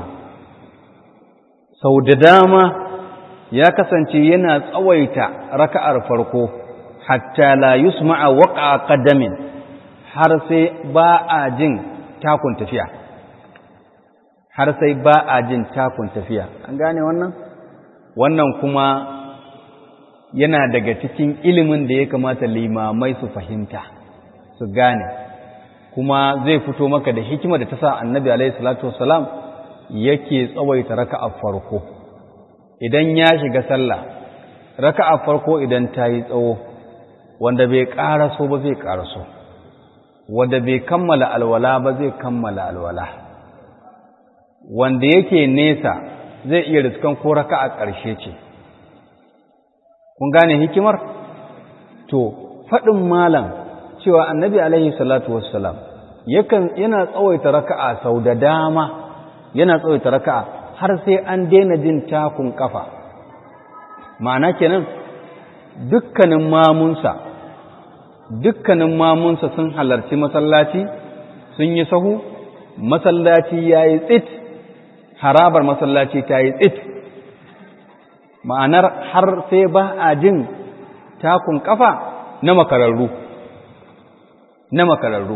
sau da dama ya kasance yana tsawaita raka'ar farko hatta la yusma'a waq'a qadamin har sai ba a jin takun tafiya har sai ba a jin takun tafiya an gane wannan wannan kuma yana daga cikin ilimin da ya kamata limamai su fahimta su gane kuma zai fito maka da hikima da ta sa annabi alaihi salatu wassalam yake tsawaita raka'a farko idan ya shiga sallah raka'a farko idan ta yi tsawo wanda bai ƙaraso ba zai ƙaraso wanda bai kammala alwala ba zai kammala alwala wanda yake nesa zai iya riskan ko raka'a ƙarshe ce kun gane hikimar to faɗin malam cewa annabi alaihi salatu wassalam yakan yana tsawaita raka'a sau da dama yana tsawaita raka'a har sai an daina jin takun kafa ma'ana kenan dukkanin mamunsa dukkanin mamunsa sun halarci masallaci sun yi sahu masallaci ya yi tsit harabar masallaci ta yi tsit ma'anar har sai ba a jin takun kafa na makararru na makararru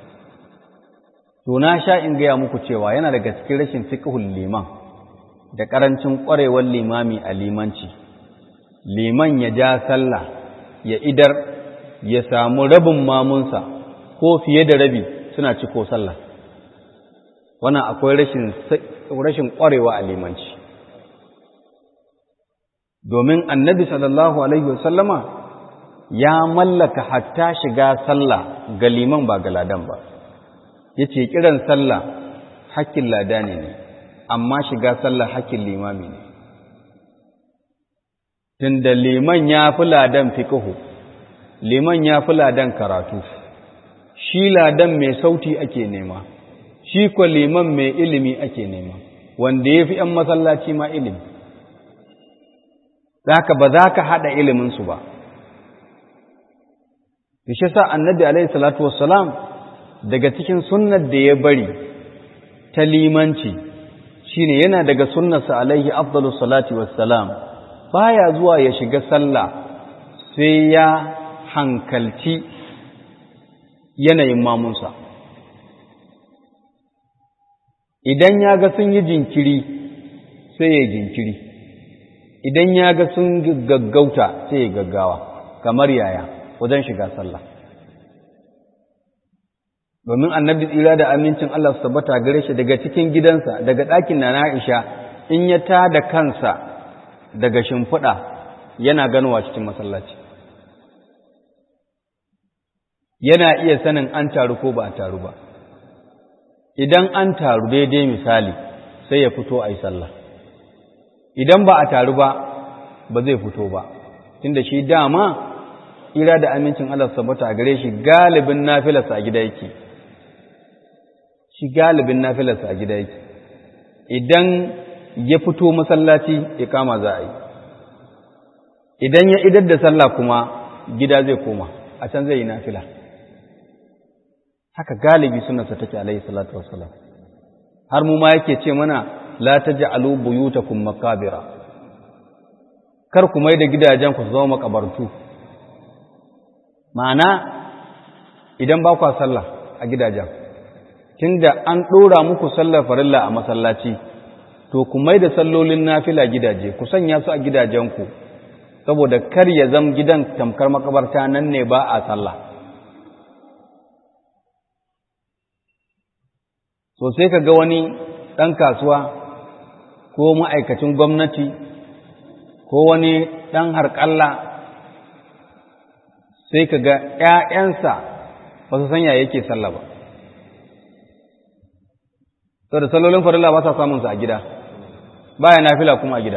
to na sha in gaya muku cewa yana daga cikin rashin fiqhul liman da karancin ƙwarewar limami a limanci liman ya ja sallah ya idar ya samu rabin mamunsa ko fiye da rabi suna ciko sallah wannan akwai rashin rashin ƙwarewa a limanci domin annabi sallallahu alaihi wasallama ya mallaka hatta shiga sallah ga liman ba ga ladan ba yace kiran sallah hakkin ladani ne amma shiga sallah hakkin limami ne tunda liman ya fi ladan fiqhu liman ya fi ladan karatu shi ladan mai sauti ake nema shi ko liman mai ilimi ake nema wanda ya fi ‘yan masallaci ma ilimi zaka ba za ka haɗa iliminsu ba shi sa annabi alaihi salatu wassalam daga cikin sunnar da ya bari ta limanci shine yana daga sunnarsa alaihi afdalu salati wassalam baya zuwa ya shiga sallah sai ya hankalci yanayin mamunsa idan ya ga sun yi jinkiri sai ya jinkiri idan ya ga sun gaggauta sai ya gaggawa kamar yaya wajen shiga sallah domin annabi tsira da amincin Allah su tabbata gare shi daga cikin gidansa daga ɗakin na Aisha in ya tada kansa daga shimfiɗa yana ganowa cikin masallaci yana iya sanin an taru ko ba a taru ba idan an taru daidai misali sai ya fito a yi sallah idan ba a taru ba ba zai fito ba tunda shi dama ira da amincin Allah sabata a gare shi galibin nafilarsa a gida yake shi galibin nafilarsa a gida yake idan ya fito masallaci ikama za a yi idan ya idar da sallah kuma gida zai koma a can zai yi nafila haka galibi sunansa take alaihi salatu wassalam har mu ma yake ce mana la taj'alu buyutakum maqabira kar ku mai da gidajen ku zama makabartu ma'ana idan ba ku sallah a gidajen tunda an dora muku sallar farilla a masallaci to ku mai da sallolin nafila gidaje ku sanya su a gidajenku saboda kar ya zam gidan tamkar makabarta nan ne ba a sallah so sai ka ga wani ɗan kasuwa ko ma'aikacin gwamnati ko wani ɗan harƙalla sai ka ga ‘ya'yansa ba su sanya yake sallah ba sau da sallolin farilla ba sa samunsa a gida baya nafila kuma a gida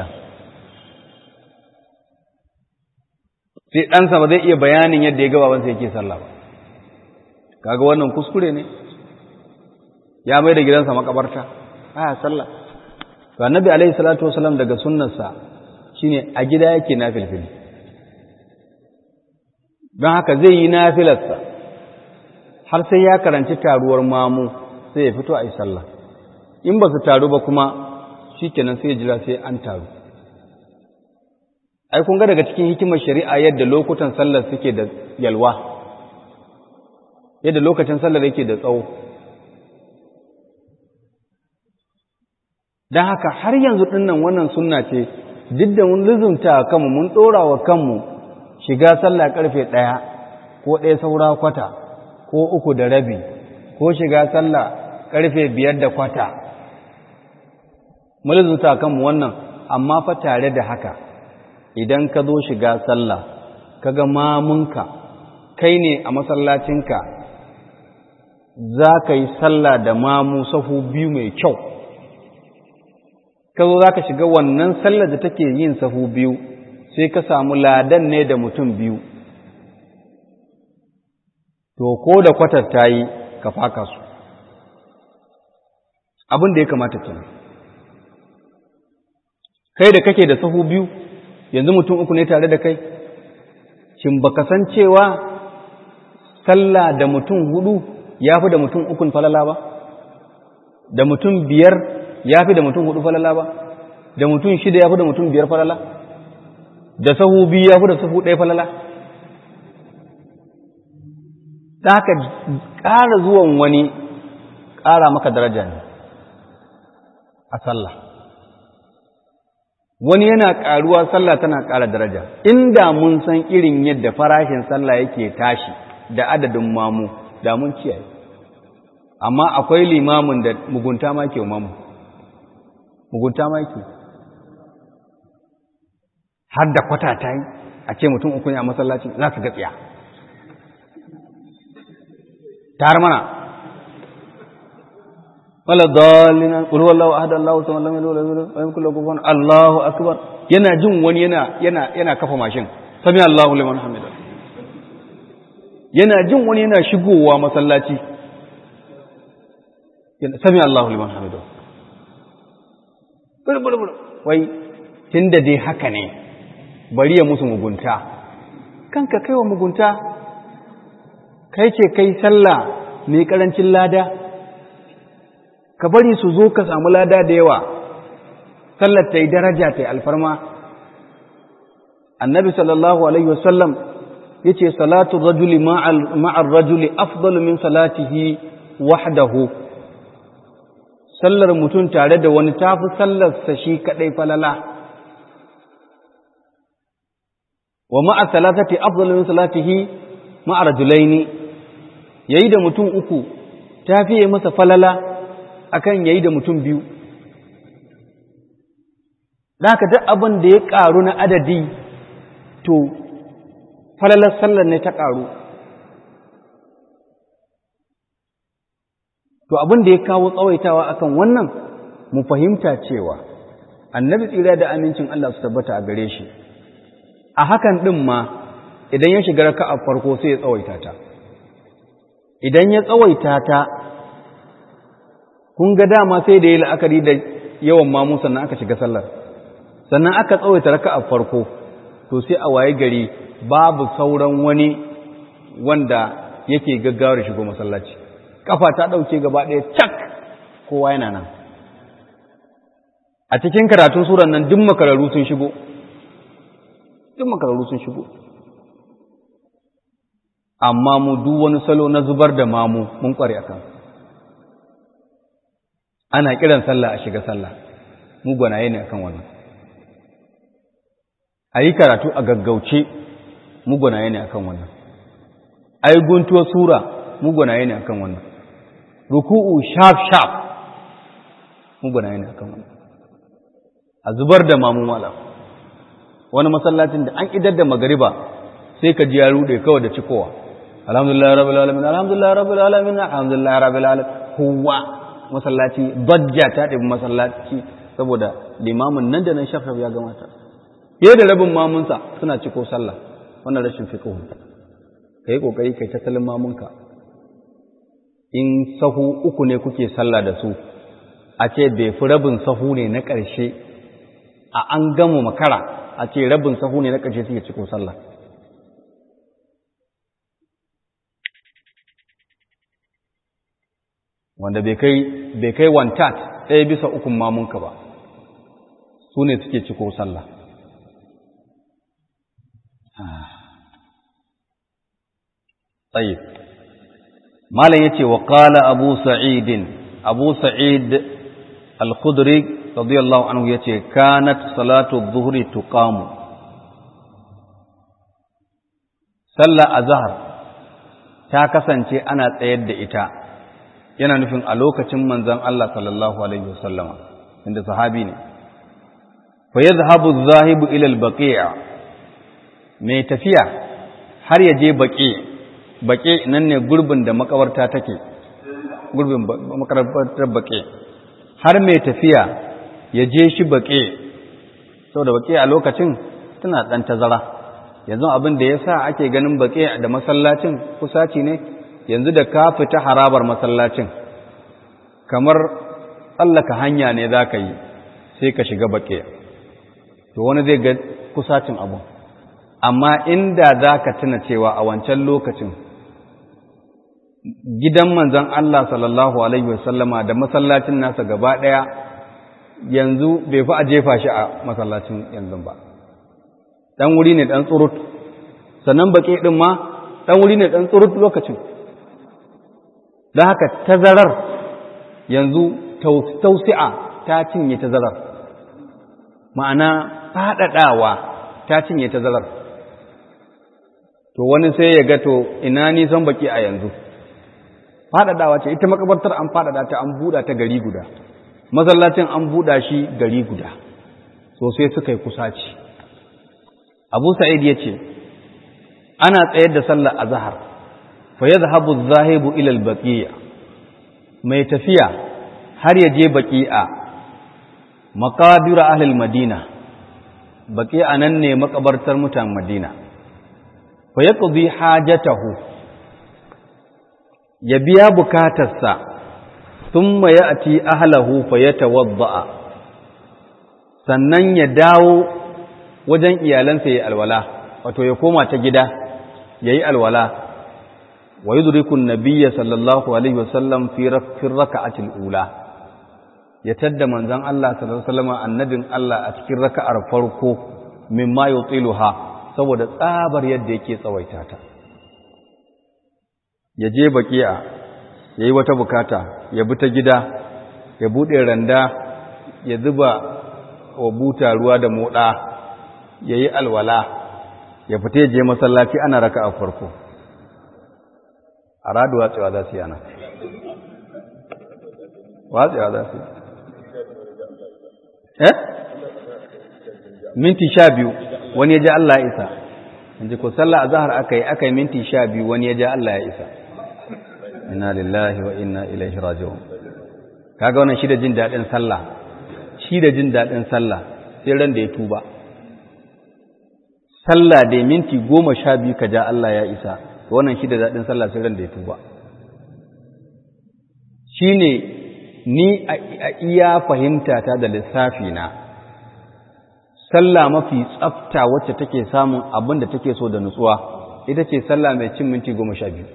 sai ɗansa ba zai iya bayanin yadda ya gababansa yake sallah ba kaga wannan kuskure ne ya mai da gidansa makabarta baya sallah to annabi alaihi salatu wasalam daga sunnarsa shine a gida yake nafilfili don haka zai yi nafilarsa har sai ya karanci taruwar mamu sai ya fito a yi sallah in ba su taru ba kuma shikenan sai ya jira sai an taru ai kun ga daga cikin hikimar shari'a yadda lokutan sallar suke da yalwa yadda lokacin sallar yake da tsawo don haka har yanzu ɗinnan wannan sunna ce duk da mun lizumta kanmu mun ɗora wa kanmu shiga sallah ƙarfe ɗaya ko ɗaya saura kwata ko uku da rabi ko shiga sallah ƙarfe biyar da kwata mun lizumta kanmu wannan amma fa tare da haka idan ka zo shiga sallah kaga mamunka kai ne a masallacinka za ka yi sallah da mamu sahu biyu mai kyau ka zo za ka shiga wannan sallar da take yin sahu biyu sai ka samu ladan ne da mutum biyu to ko da kwatar ta yi ka faka su abin da ya kamata kenan kai da kake da sahu biyu yanzu mutum uku ne tare da kai shin baka san cewa sallah da mutum hudu ya fi da mutum ukun falala ba da mutum biyar ya fi da mutum hudu falala ba da mutum shida ya fi da mutum biyar falala da sahu biyu ya fi da sahu ɗaya falala ta haka ƙara zuwan wani ƙara maka daraja ne a sallah wani yana ƙaruwa sallah tana ƙara daraja inda mun san irin yadda farashin sallah yake tashi da adadin mamu da mun kiyaye amma akwai limamin da mugunta ma ke mamu mugunta ma ke har da kwata ta yi a ce mutum uku ne a masallacin za su gatsiya tar mana wala dalina qul huwallahu ahad allahu samad lam yalid walam yulad walam yakul lahu kufuwan allahu akbar yana jin wani yana yana yana kafa mashin sami allahu liman hamida yana jin wani yana shigowa masallaci yana sami allahu liman hamida bulbul wai tunda dai haka ne bari ya musu mugunta kanka kaiwa mugunta kai ce kai sallah mai karancin lada ka bari su zo ka samu lada da yawa sallar ta yi daraja ta yi alfarma annabi sallallahu alaihi wasallam ya ce salatu rajuli ma'ar rajuli afdalu min salatihi wahdahu sallar mutum tare da wani tafi sallarsa shi kaɗai falala wa ma'a salatati afdalu min salatihi ma'a rajulaini yayi da mutum uku ta fiye masa falala akan yayi da mutum biyu da haka duk abin da ya ƙaru na adadi to falalar sallar ne ta ƙaru to abin da ya kawo tsawaitawa akan wannan mu fahimta cewa annabi tsira da amincin Allah su tabbata a gare shi a hakan ɗin ma idan ya shiga raka a farko sai ya tsawaita ta idan ya tsawaita ta kun ga dama sai da ya la'akari da yawan mamu sannan aka shiga sallar sannan aka tsawaita raka a farko to sai a waye gari babu sauran wani wanda yake gaggawar shigo masallaci kafa ta ɗauke gaba ɗaya cak kowa yana nan a cikin karatun suran nan duk makararru sun shigo duk makararru sun shigo amma mu duk wani salo na zubar da mamu mun kware a kan ana kiran sallah a shiga sallah mu gwanaye ne akan wannan a yi karatu a gaggauce mu gwanaye ne akan wannan a yi guntuwar sura mu gwanaye ne akan wannan ruku'u sharp sharp mu gwanaye ne akan wannan a zubar da mamun wala wani masallacin da an idar da magariba sai ka ji ya rude kawai da cikowa alhamdulillah rabbil alamin alhamdulillah rabbil alamin alhamdulillah rabbil alamin kowa masallaci dajja ta ɗabi masallaci saboda limamin nan da nan shafaf ya gamata fiye da rabin mamunsa suna ciko sallah wannan rashin fiqhu ka yi ƙoƙari kai tattalin mamunka in sahu uku ne kuke sallah da su a ce bai fi rabin sahu ne na ƙarshe a an gama makara a ce rabin sahu ne na ƙarshe suke ciko sallah wanda bai kai wantat ɗaya bisa ukun mamunka ba su ne suke ciko sallah tsaye malam ya ce wa ƙala abu sa'idin abu sa'id al-khudri radiyallahu anhu ya ce kanat salatu zuhri tuqamu sallah azhar ta kasance ana tsayar da ita yana nufin a lokacin manzan Allah sallallahu Alaihi wasallama inda sahabi ne fa ya zahabu zahibu ilal baƙi'a mai tafiya har ya je baƙi baƙi nan ne gurbin da makabarta take gurbin makabartar baƙi har mai tafiya ya je shi baƙi saboda baƙi a lokacin tana ɗan tazara yanzu abin da ya sa ake ganin baƙi da masallacin kusaci ne yanzu da ka fita harabar masallacin kamar tsallaka hanya ne za ka yi sai ka shiga baƙe to wani zai ga kusacin abu amma inda za ka tuna cewa a wancan lokacin gidan manzan Allah sallallahu Alaihi wasallama da masallacin nasa gaba ɗaya yanzu bai fi a jefa shi a masallacin yanzu ba ɗan wuri ne ɗan tsurut sannan baƙe ɗin ma ɗan wuri ne ɗan tsurut lokacin da haka tazarar yanzu tausi'a ta cinye tazarar ma'ana faɗaɗawa ta cinye tazarar to wani sai ya ga to ina nisan baki a yanzu faɗaɗawa ce ita makabartar an faɗaɗa ta an buɗa ta gari guda masallacin an buɗa shi gari guda so sai suka yi kusaci abu sa'id ya ce ana tsayar da sallar azhar فيذهب الذاهب إلى البقيع mai tafiya har ya je baƙi'a maƙabira ahlul madina baƙi'a nan ne makabartar mutan madina fa yaqdi hajatahu ya biya bukatarsa thumma ya'ti ahlahu fa yatawadda sannan ya dawo wajen iyalansa yayi alwala wato ya koma ta gida yayi alwala wa yudriku an-nabiyya sallallahu alaihi wasallam fi raka'atil ula ya tadda manzon Allah sallallahu alaihi wasallam annabin Allah a cikin raka'ar farko mimma yutiluha saboda tsabar yadda yake tsawaita ta ya je baki'a yayi wata bukata ya bi ta gida ya bude randa ya zuba wa buta ruwa da moda yayi alwala ya fita je masallaci ana raka'a farko a radu watsewa za su yi ana watsewa za su yi eh minti sha biyu wani ya ji Allah ya isa inji ko sallah a zahar aka yi aka yi minti sha biyu wani ya ji Allah ya isa inna lillahi wa inna ilaihi raji'un kaga wannan shi da jin daɗin sallah shi da jin daɗin sallah sai ran da ya tuba sallah da minti goma sha biyu ka ja Allah ya isa wannan shi da daɗin sallah sai ran da ya tuba shi ne ni a iya fahimta ta da lissafi na sallah mafi tsafta wacce take samun abin da take so da nutsuwa ita ce sallah mai cin minti goma sha biyu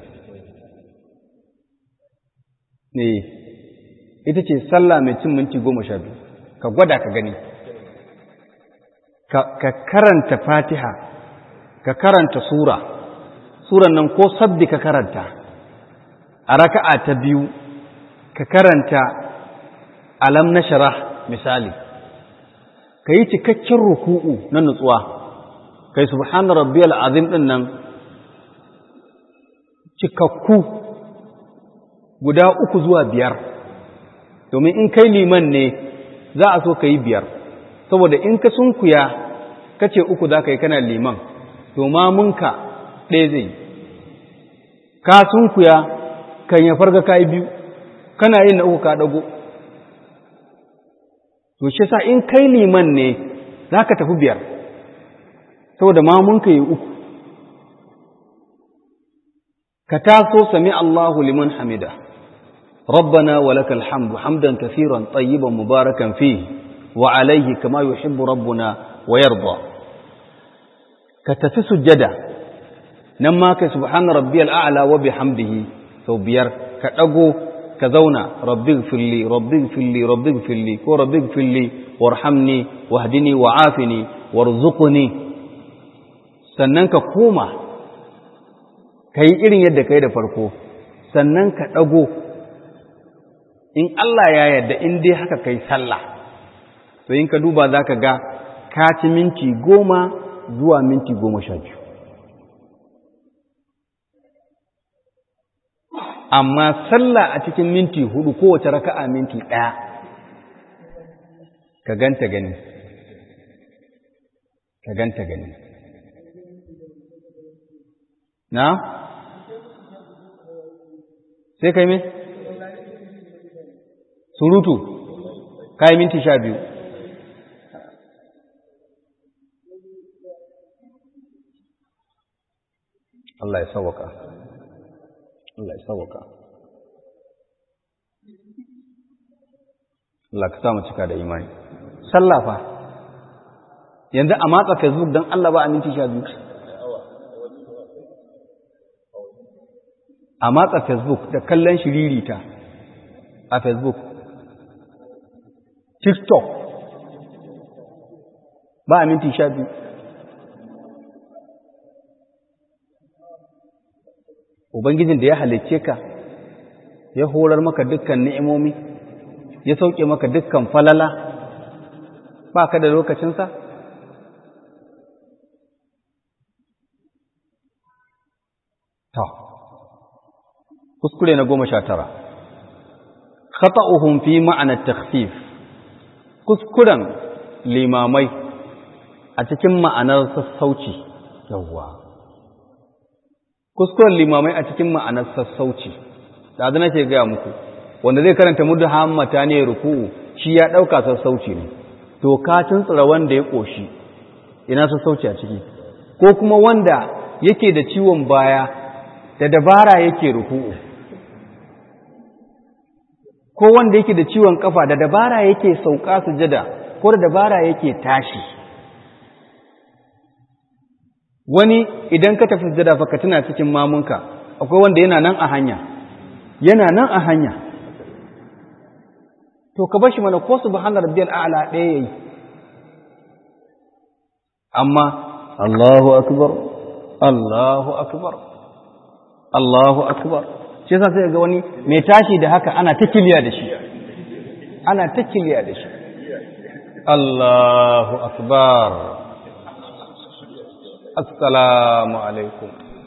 ne ita ce sallah mai cin minti goma sha biyu ka gwada ka gani ka karanta fatiha ka karanta sura suran nan ko sabbi ka karanta a raka'a ta biyu ka karanta alam na shara misali ka yi cikakken ruku'u na nutsuwa kai subhana rabbiyal azim din nan cikakku guda uku zuwa biyar domin in kai liman ne za a so ka yi biyar saboda in ka sunkuya ka ce uku za ka yi kana liman to mamunka ɗaya zai ka sunkuya kan ya farga ka yi biyu kana yin na uku ka ɗago to shi sa in kai liman ne za ka tafi biyar saboda mamunka yi uku ka taso sami Allahu liman hamida ربنا ولك الحمد حمدا كثيرا طيبا مباركا فيه وعليه كما يحب ربنا ويرضى كتفي سجدا نما سبحان ربي الأعلى وبحمده سو بيار كأغو كذونا ربي اغفر لي ربي اغفر لي ربي اغفر لي وربي اغفر لي وارحمني واهدني وعافني وارزقني sannan ka koma ka yi irin yadda ka yi da farko sannan ka ɗago in Allah ya yarda in dai haka kai sallah to in ka duba za ka ga ka ci minti goma zuwa minti goma sha biyu amma sallah a cikin minti hudu kowace raka'a minti ɗaya ka ganta gani ka ganta gani na sai kai me? surutu kayi minti sha biyu Allah ya sawaka Allah ya sawaka Allah ka samu cika da imani sallafa yanzu a matsa facebook don Allah ba a minti sha biyu a matsa facebook da kallon shiririta a facebook TikTok ba a minti sha biyu. Ubangijin da ya halicce ka, ya horar maka dukkan ni'imomi, ya sauke maka dukkan falala, ba ka da lokacinsa? Ta, kuskure na goma sha tara. Khata'uhum fi ma'anar takhfif kuskuren limamai a cikin ma'anar sassauci yawwa kuskuren limamai a cikin ma'anar sassauci da zana ke gaya muku wanda zai karanta mudu hammata ne ruku'u shi ya ɗauka sassauci ne to ka tuntsura wanda ya ƙoshi ina sassauci a ciki ko kuma wanda yake da ciwon baya da dabara yake ruku'u ko wanda yake da ciwon kafa da dabara yake sauka sujada ko da dabara yake tashi wani idan ka tafi sujada fa ka tuna cikin mamunka akwai wanda yana nan a hanya yana nan a hanya to ka bashi mana ko subhana rabbiyal a'la ɗaya yayi amma Allahu akbar Allahu akbar Allahu akbar shi yasa sai ga wani mai tashi da haka ana ta kiliya da shi ana ta kiliya da shi Allahu akbar assalamu alaikum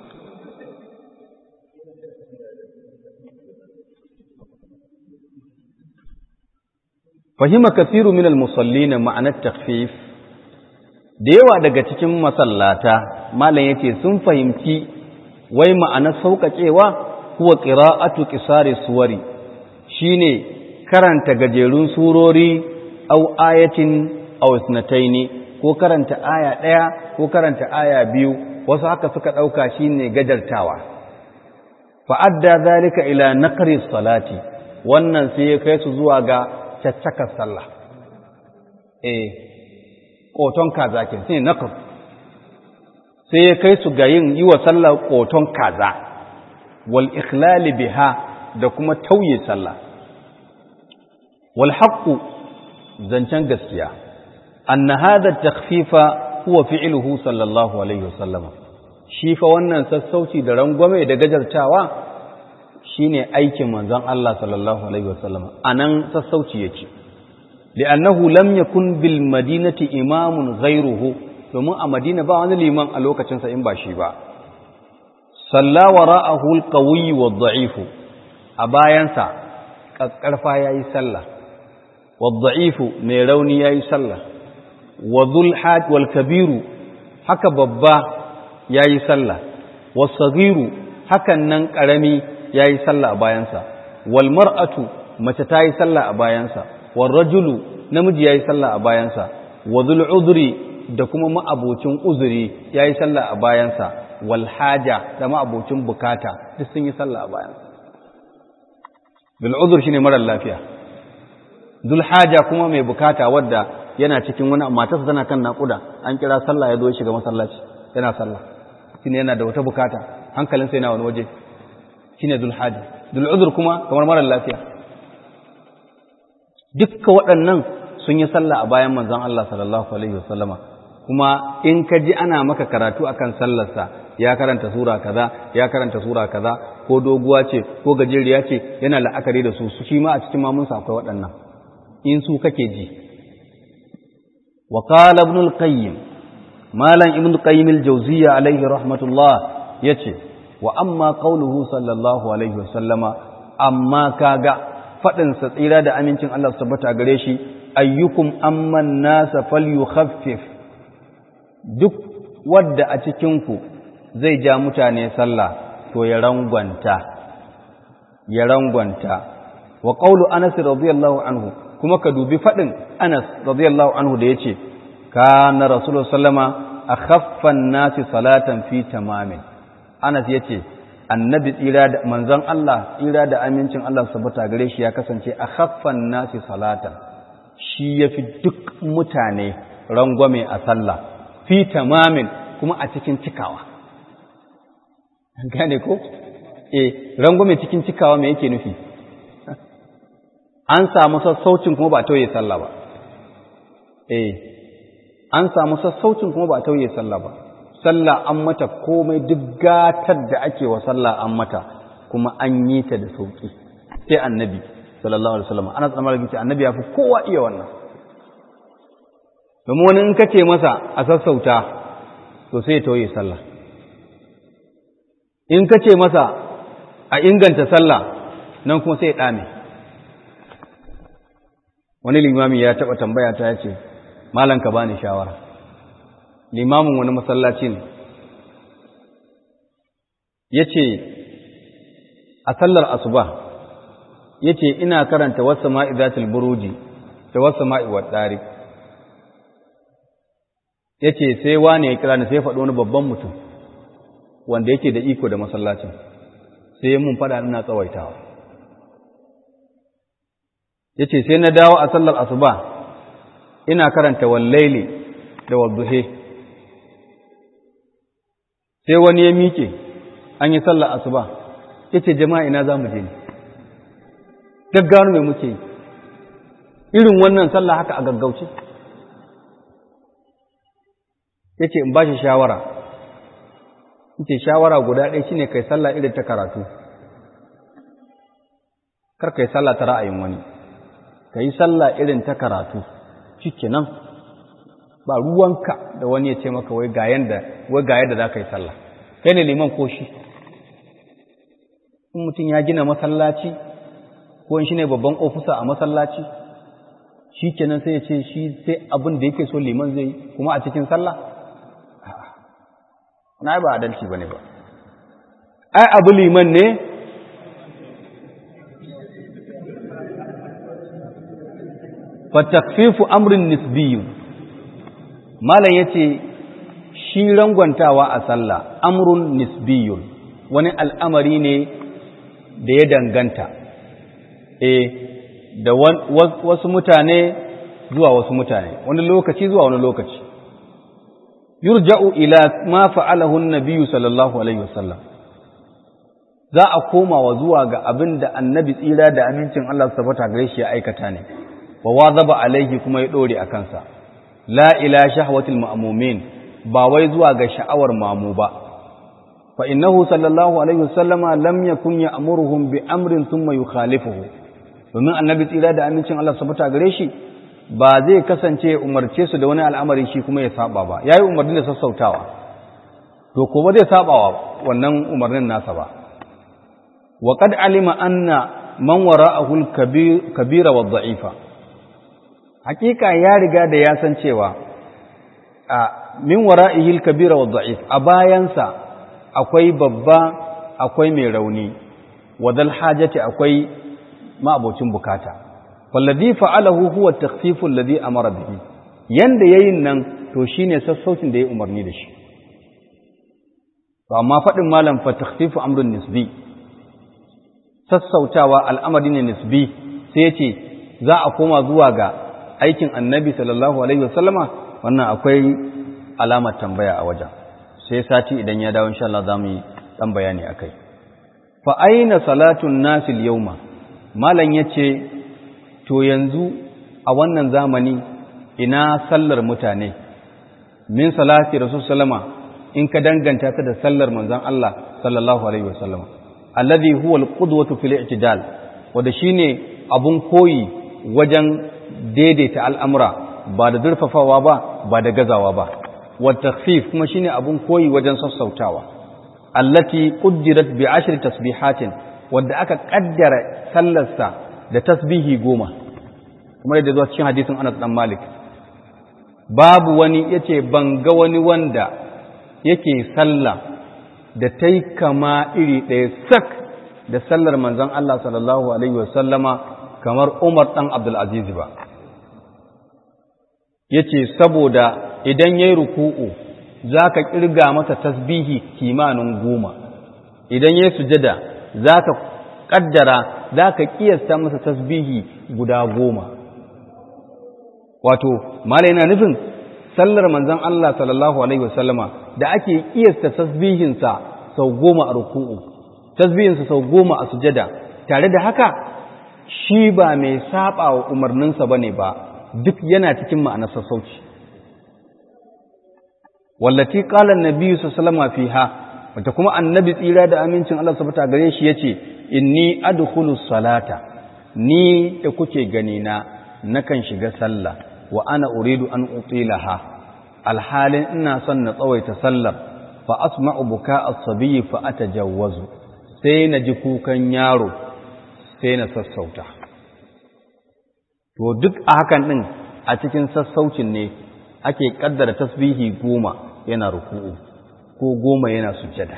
fahima kathiru min al-musallin ma'anar takhfif da yawa daga cikin masallata malam yace sun fahimci wai ma'anar sauƙaƙewa huwa qira'atu qisari suwari shine karanta gajerun surori aw ayatin aw isnataini ko karanta aya ɗaya ko karanta aya biyu wasu haka suka ɗauka shine gajartawa fa'adda zalika ila naqri salati wannan sai ya kai su zuwa ga caccakar sallah eh ƙoton kaza ke sai naqr sai ya kai su ga yin yi wa sallah ƙoton kaza wal ikhlali biha da kuma tauye sallah wal haqqu zancen gaskiya anna hadha takhfifa huwa fi'luhu sallallahu alaihi wasallam shi fa wannan sassauci da rangwame da gajartawa shine aikin manzon Allah sallallahu alaihi wasallam anan sassauci yake li'annahu lam yakun bil madinati imamun ghayruhu domin a madina ba wani liman a lokacinsa in ba shi ba salla wara'ahu al-qawi wa dha'ifu a bayansa kakkarfa yayi sallah wa dha'ifu mai rauni yayi sallah wa dhul haj wal kabiru haka babba yayi sallah wa saghiru hakan nan karami yayi sallah a bayansa wal mar'atu mace ta yi sallah a bayansa wal rajulu namiji yayi sallah a bayansa wa dhul udri da kuma ma'abocin uzuri yayi sallah a bayansa wal haja da ma'abocin bukata duk sun yi sallah a bayansa bil udhr shine marar lafiya dhul haja kuma mai bukata wadda yana cikin wani matarsa tana kan naƙuda an kira sallah ya zo shiga masallaci yana sallah shine yana da wata bukata hankalinsa yana wani waje shine dhul haja dhul udhr kuma kamar marar lafiya dukkan waɗannan sun yi sallah a bayan manzon Allah sallallahu alaihi wasallama kuma in ka ji ana maka karatu akan sallarsa ya karanta sura kaza ya karanta sura kaza ko doguwa ce ko gajeriya ce yana la'akari da su shi ma a cikin mamunsa akwai waɗannan in su kake ji wa qala ibn al-qayyim malam ibn qayyim al-jawziyya alaihi rahmatullah yace wa amma qawluhu sallallahu alaihi wasallama amma kaga fadin sa tsira da amincin Allah su tabbata gare shi ayyukum amman nasa falyukhaffif duk wadda a cikin ku zai ja mutane sallah to ya rangwanta ya rangwanta wa qawlu anas radiyallahu anhu kuma ka dubi fadin anas radiyallahu anhu da yace kana rasulullah sallama akhaffan nasi salatan fi tamamin anas yace annabi tsira da manzon Allah tsira da amincin Allah subhanahu gare shi ya kasance akhaffan nasi salatan shi yafi duk mutane rangwame a sallah fi tamamin kuma a cikin cikawa gane ko eh rangwame cikin cikawa me yake nufi an samu sassaucin kuma ba tauye sallah ba eh an samu sassaucin kuma ba tauye sallah ba sallah an mata komai duk gatar da ake wa sallah an mata kuma an yi ta da sauki sai annabi sallallahu alaihi wasallam ana tsamar da annabi ya fi kowa iya wannan domin wani in ka ce masa a sassauta to sai ya tauye sallah in ka ce masa a inganta sallah nan kuma sai ya ɗame wani limami ya taɓa tambaya ta ya ce malam ka bani shawara limamin wani masallaci ne ya ce a sallar asuba ya ce ina karanta wasu ma'izatul buruji da wasu ma'iwar ɗari ya ce sai wane ya kira ni sai faɗo wani babban mutum wanda yake da iko da masallacin sai ya mun faɗa ina tsawaitawa ya ce sai na dawo a sallar asuba ina karanta wallaili da wadduhe sai wani ya miƙe an yi sallar asuba ya ce jama'a ina za mu je ne gaggawar mai muke yi irin wannan sallah haka a gaggauce ya ce in ba shi shawara in ce shawara guda ɗaya shine kai sallah irin ta karatu kar kai sallah ta ra'ayin wani ka yi sallah irin ta karatu cike nan ba ruwanka da wani ya ce maka wai ga yanda wai ga yadda za ka yi sallah kai ne liman ko shi in mutum ya gina masallaci ko shi ne babban ofisa a masallaci shi kenan sai ya ce shi sai abin da yake so liman zai kuma a cikin sallah na ba adalci ba ne ba ai abu liman ne fatakfifu amrin nisbiyun malam yace shi rangwantawa a sallah amrun nisbiyun wani al'amari ne da ya danganta eh da wasu mutane zuwa wasu mutane wani lokaci zuwa wani lokaci yurja'u ila ma fa'alahu an-nabiyyu sallallahu alaihi wasallam za a koma wa zuwa ga abin da annabi tsira da amincin Allah subhanahu gare shi ya aikata ne wa wazaba alaihi kuma ya dore a kansa la ila shahwatil ma'mumin ba wai zuwa ga sha'awar mamu ba fa innahu sallallahu alaihi wasallama lam yakun ya'muruhum bi amrin thumma yukhalifuhu domin annabi tsira da amincin Allah subhanahu gare shi ba zai kasance umarce su da wani al'amari shi kuma ya saba ba yayi umarni da sassautawa to ko ba zai saba wa wannan umarnin nasa ba wa qad alima anna man wara'ahu al-kabira wa dha'ifa hakika ya riga da ya san cewa a min wara'ihi al-kabira wa dha'if a bayansa akwai babba akwai mai rauni wa dal hajati akwai ma'abocin bukata wallazi fa'alahu huwa at-takhfifu alladhi amara bihi yanda yayin nan to shine sassaucin da ya umarni da shi to amma fadin malam fa takhfifu amrun nisbi sassautawa al'amari ne nisbi sai yace za a koma zuwa ga aikin annabi sallallahu alaihi wasallama wannan akwai alamar tambaya a wajen sai sati idan ya dawo insha Allah zamu yi dan bayani akai fa aina salatun nasil yawma malam yace to yanzu a wannan zamani ina sallar mutane min salati rasul sallama in ka danganta ta da sallar manzon Allah sallallahu alaihi wasallam alladhi huwa alqudwatu fil i'tidal wanda shine abun koyi wajen daidaita al'amura ba da durfafawa ba ba da gazawa ba wa takhfif kuma shine abun koyi wajen sassautawa allati quddirat bi ashri tasbihatin wanda aka kaddara sallarsa da tasbihi goma kuma yadda zuwa cikin hadisin Anas dan Malik babu wani yace ban ga wani wanda yake sallah da tai kama iri ɗaya sak da sallar manzon Allah sallallahu alaihi wasallama kamar Umar dan Abdul Aziz ba yace saboda idan yayi ruku'u zaka kirga masa tasbihi kimanin goma idan yayi sujada zaka kaddara zaka kiyasta masa tasbihi guda goma wato malai yana nufin sallar manzon Allah sallallahu alaihi wasallama da ake kiyasta tasbihinsa sau goma a ruku'u tasbihinsa sau goma a sujada tare da haka shi ba mai saba wa umarninsa bane ba duk yana cikin ma'anar sassauci wallati qala an-nabi sallallahu alaihi fiha wata kuma annabi tsira da amincin Allah subhanahu gare shi yace inni adkhulu salata ni da kuke gani na nakan shiga sallah wa ana uridu an utilaha alhalin ina son na tsawaita sallar fa asma'u buka as-sabiy fa atajawwazu sai na ji kukan yaro sai na sassauta to duk a hakan din a cikin sassaucin ne ake kaddara tasbihi goma yana ruku'u ko goma yana sujjada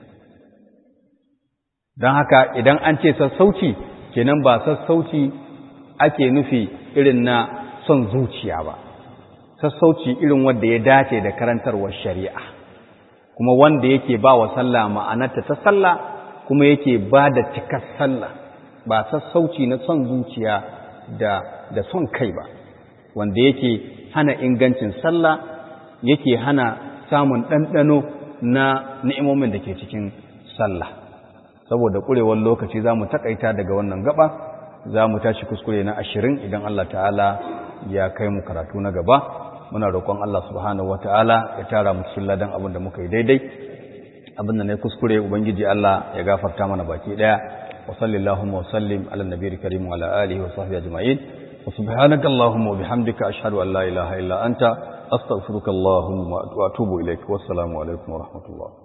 don haka idan an ce sassauci kenan ba sassauci ake nufi irin na son zuciya ba sassauci irin wanda ya dace da karantarwar shari'a kuma wanda yake ba wa sallah ma'anarta ta sallah kuma yake ba da cikar sallah ba sassauci na son zuciya da da son kai ba wanda yake hana ingancin sallah yake hana samun ɗanɗano na ni'imomin da ke cikin sallah saboda ƙurewar lokaci za mu taƙaita daga wannan gaba za mu tashi kuskure na ashirin idan Allah ta'ala ya kai mu karatu na gaba muna roƙon Allah subhanahu wa ta'ala ya tara mu cikin ladan abin da muka yi daidai abin da na kuskure ubangiji Allah ya gafarta mana baki ɗaya wa sallallahu wa sallim ala nabiyil karim wa ala alihi wa sahbihi ajma'in wa subhanaka allahumma wa bihamdika ashhadu an la ilaha illa anta astaghfiruka allahumma wa atubu ilaik wassalamu alaikum wa rahmatullah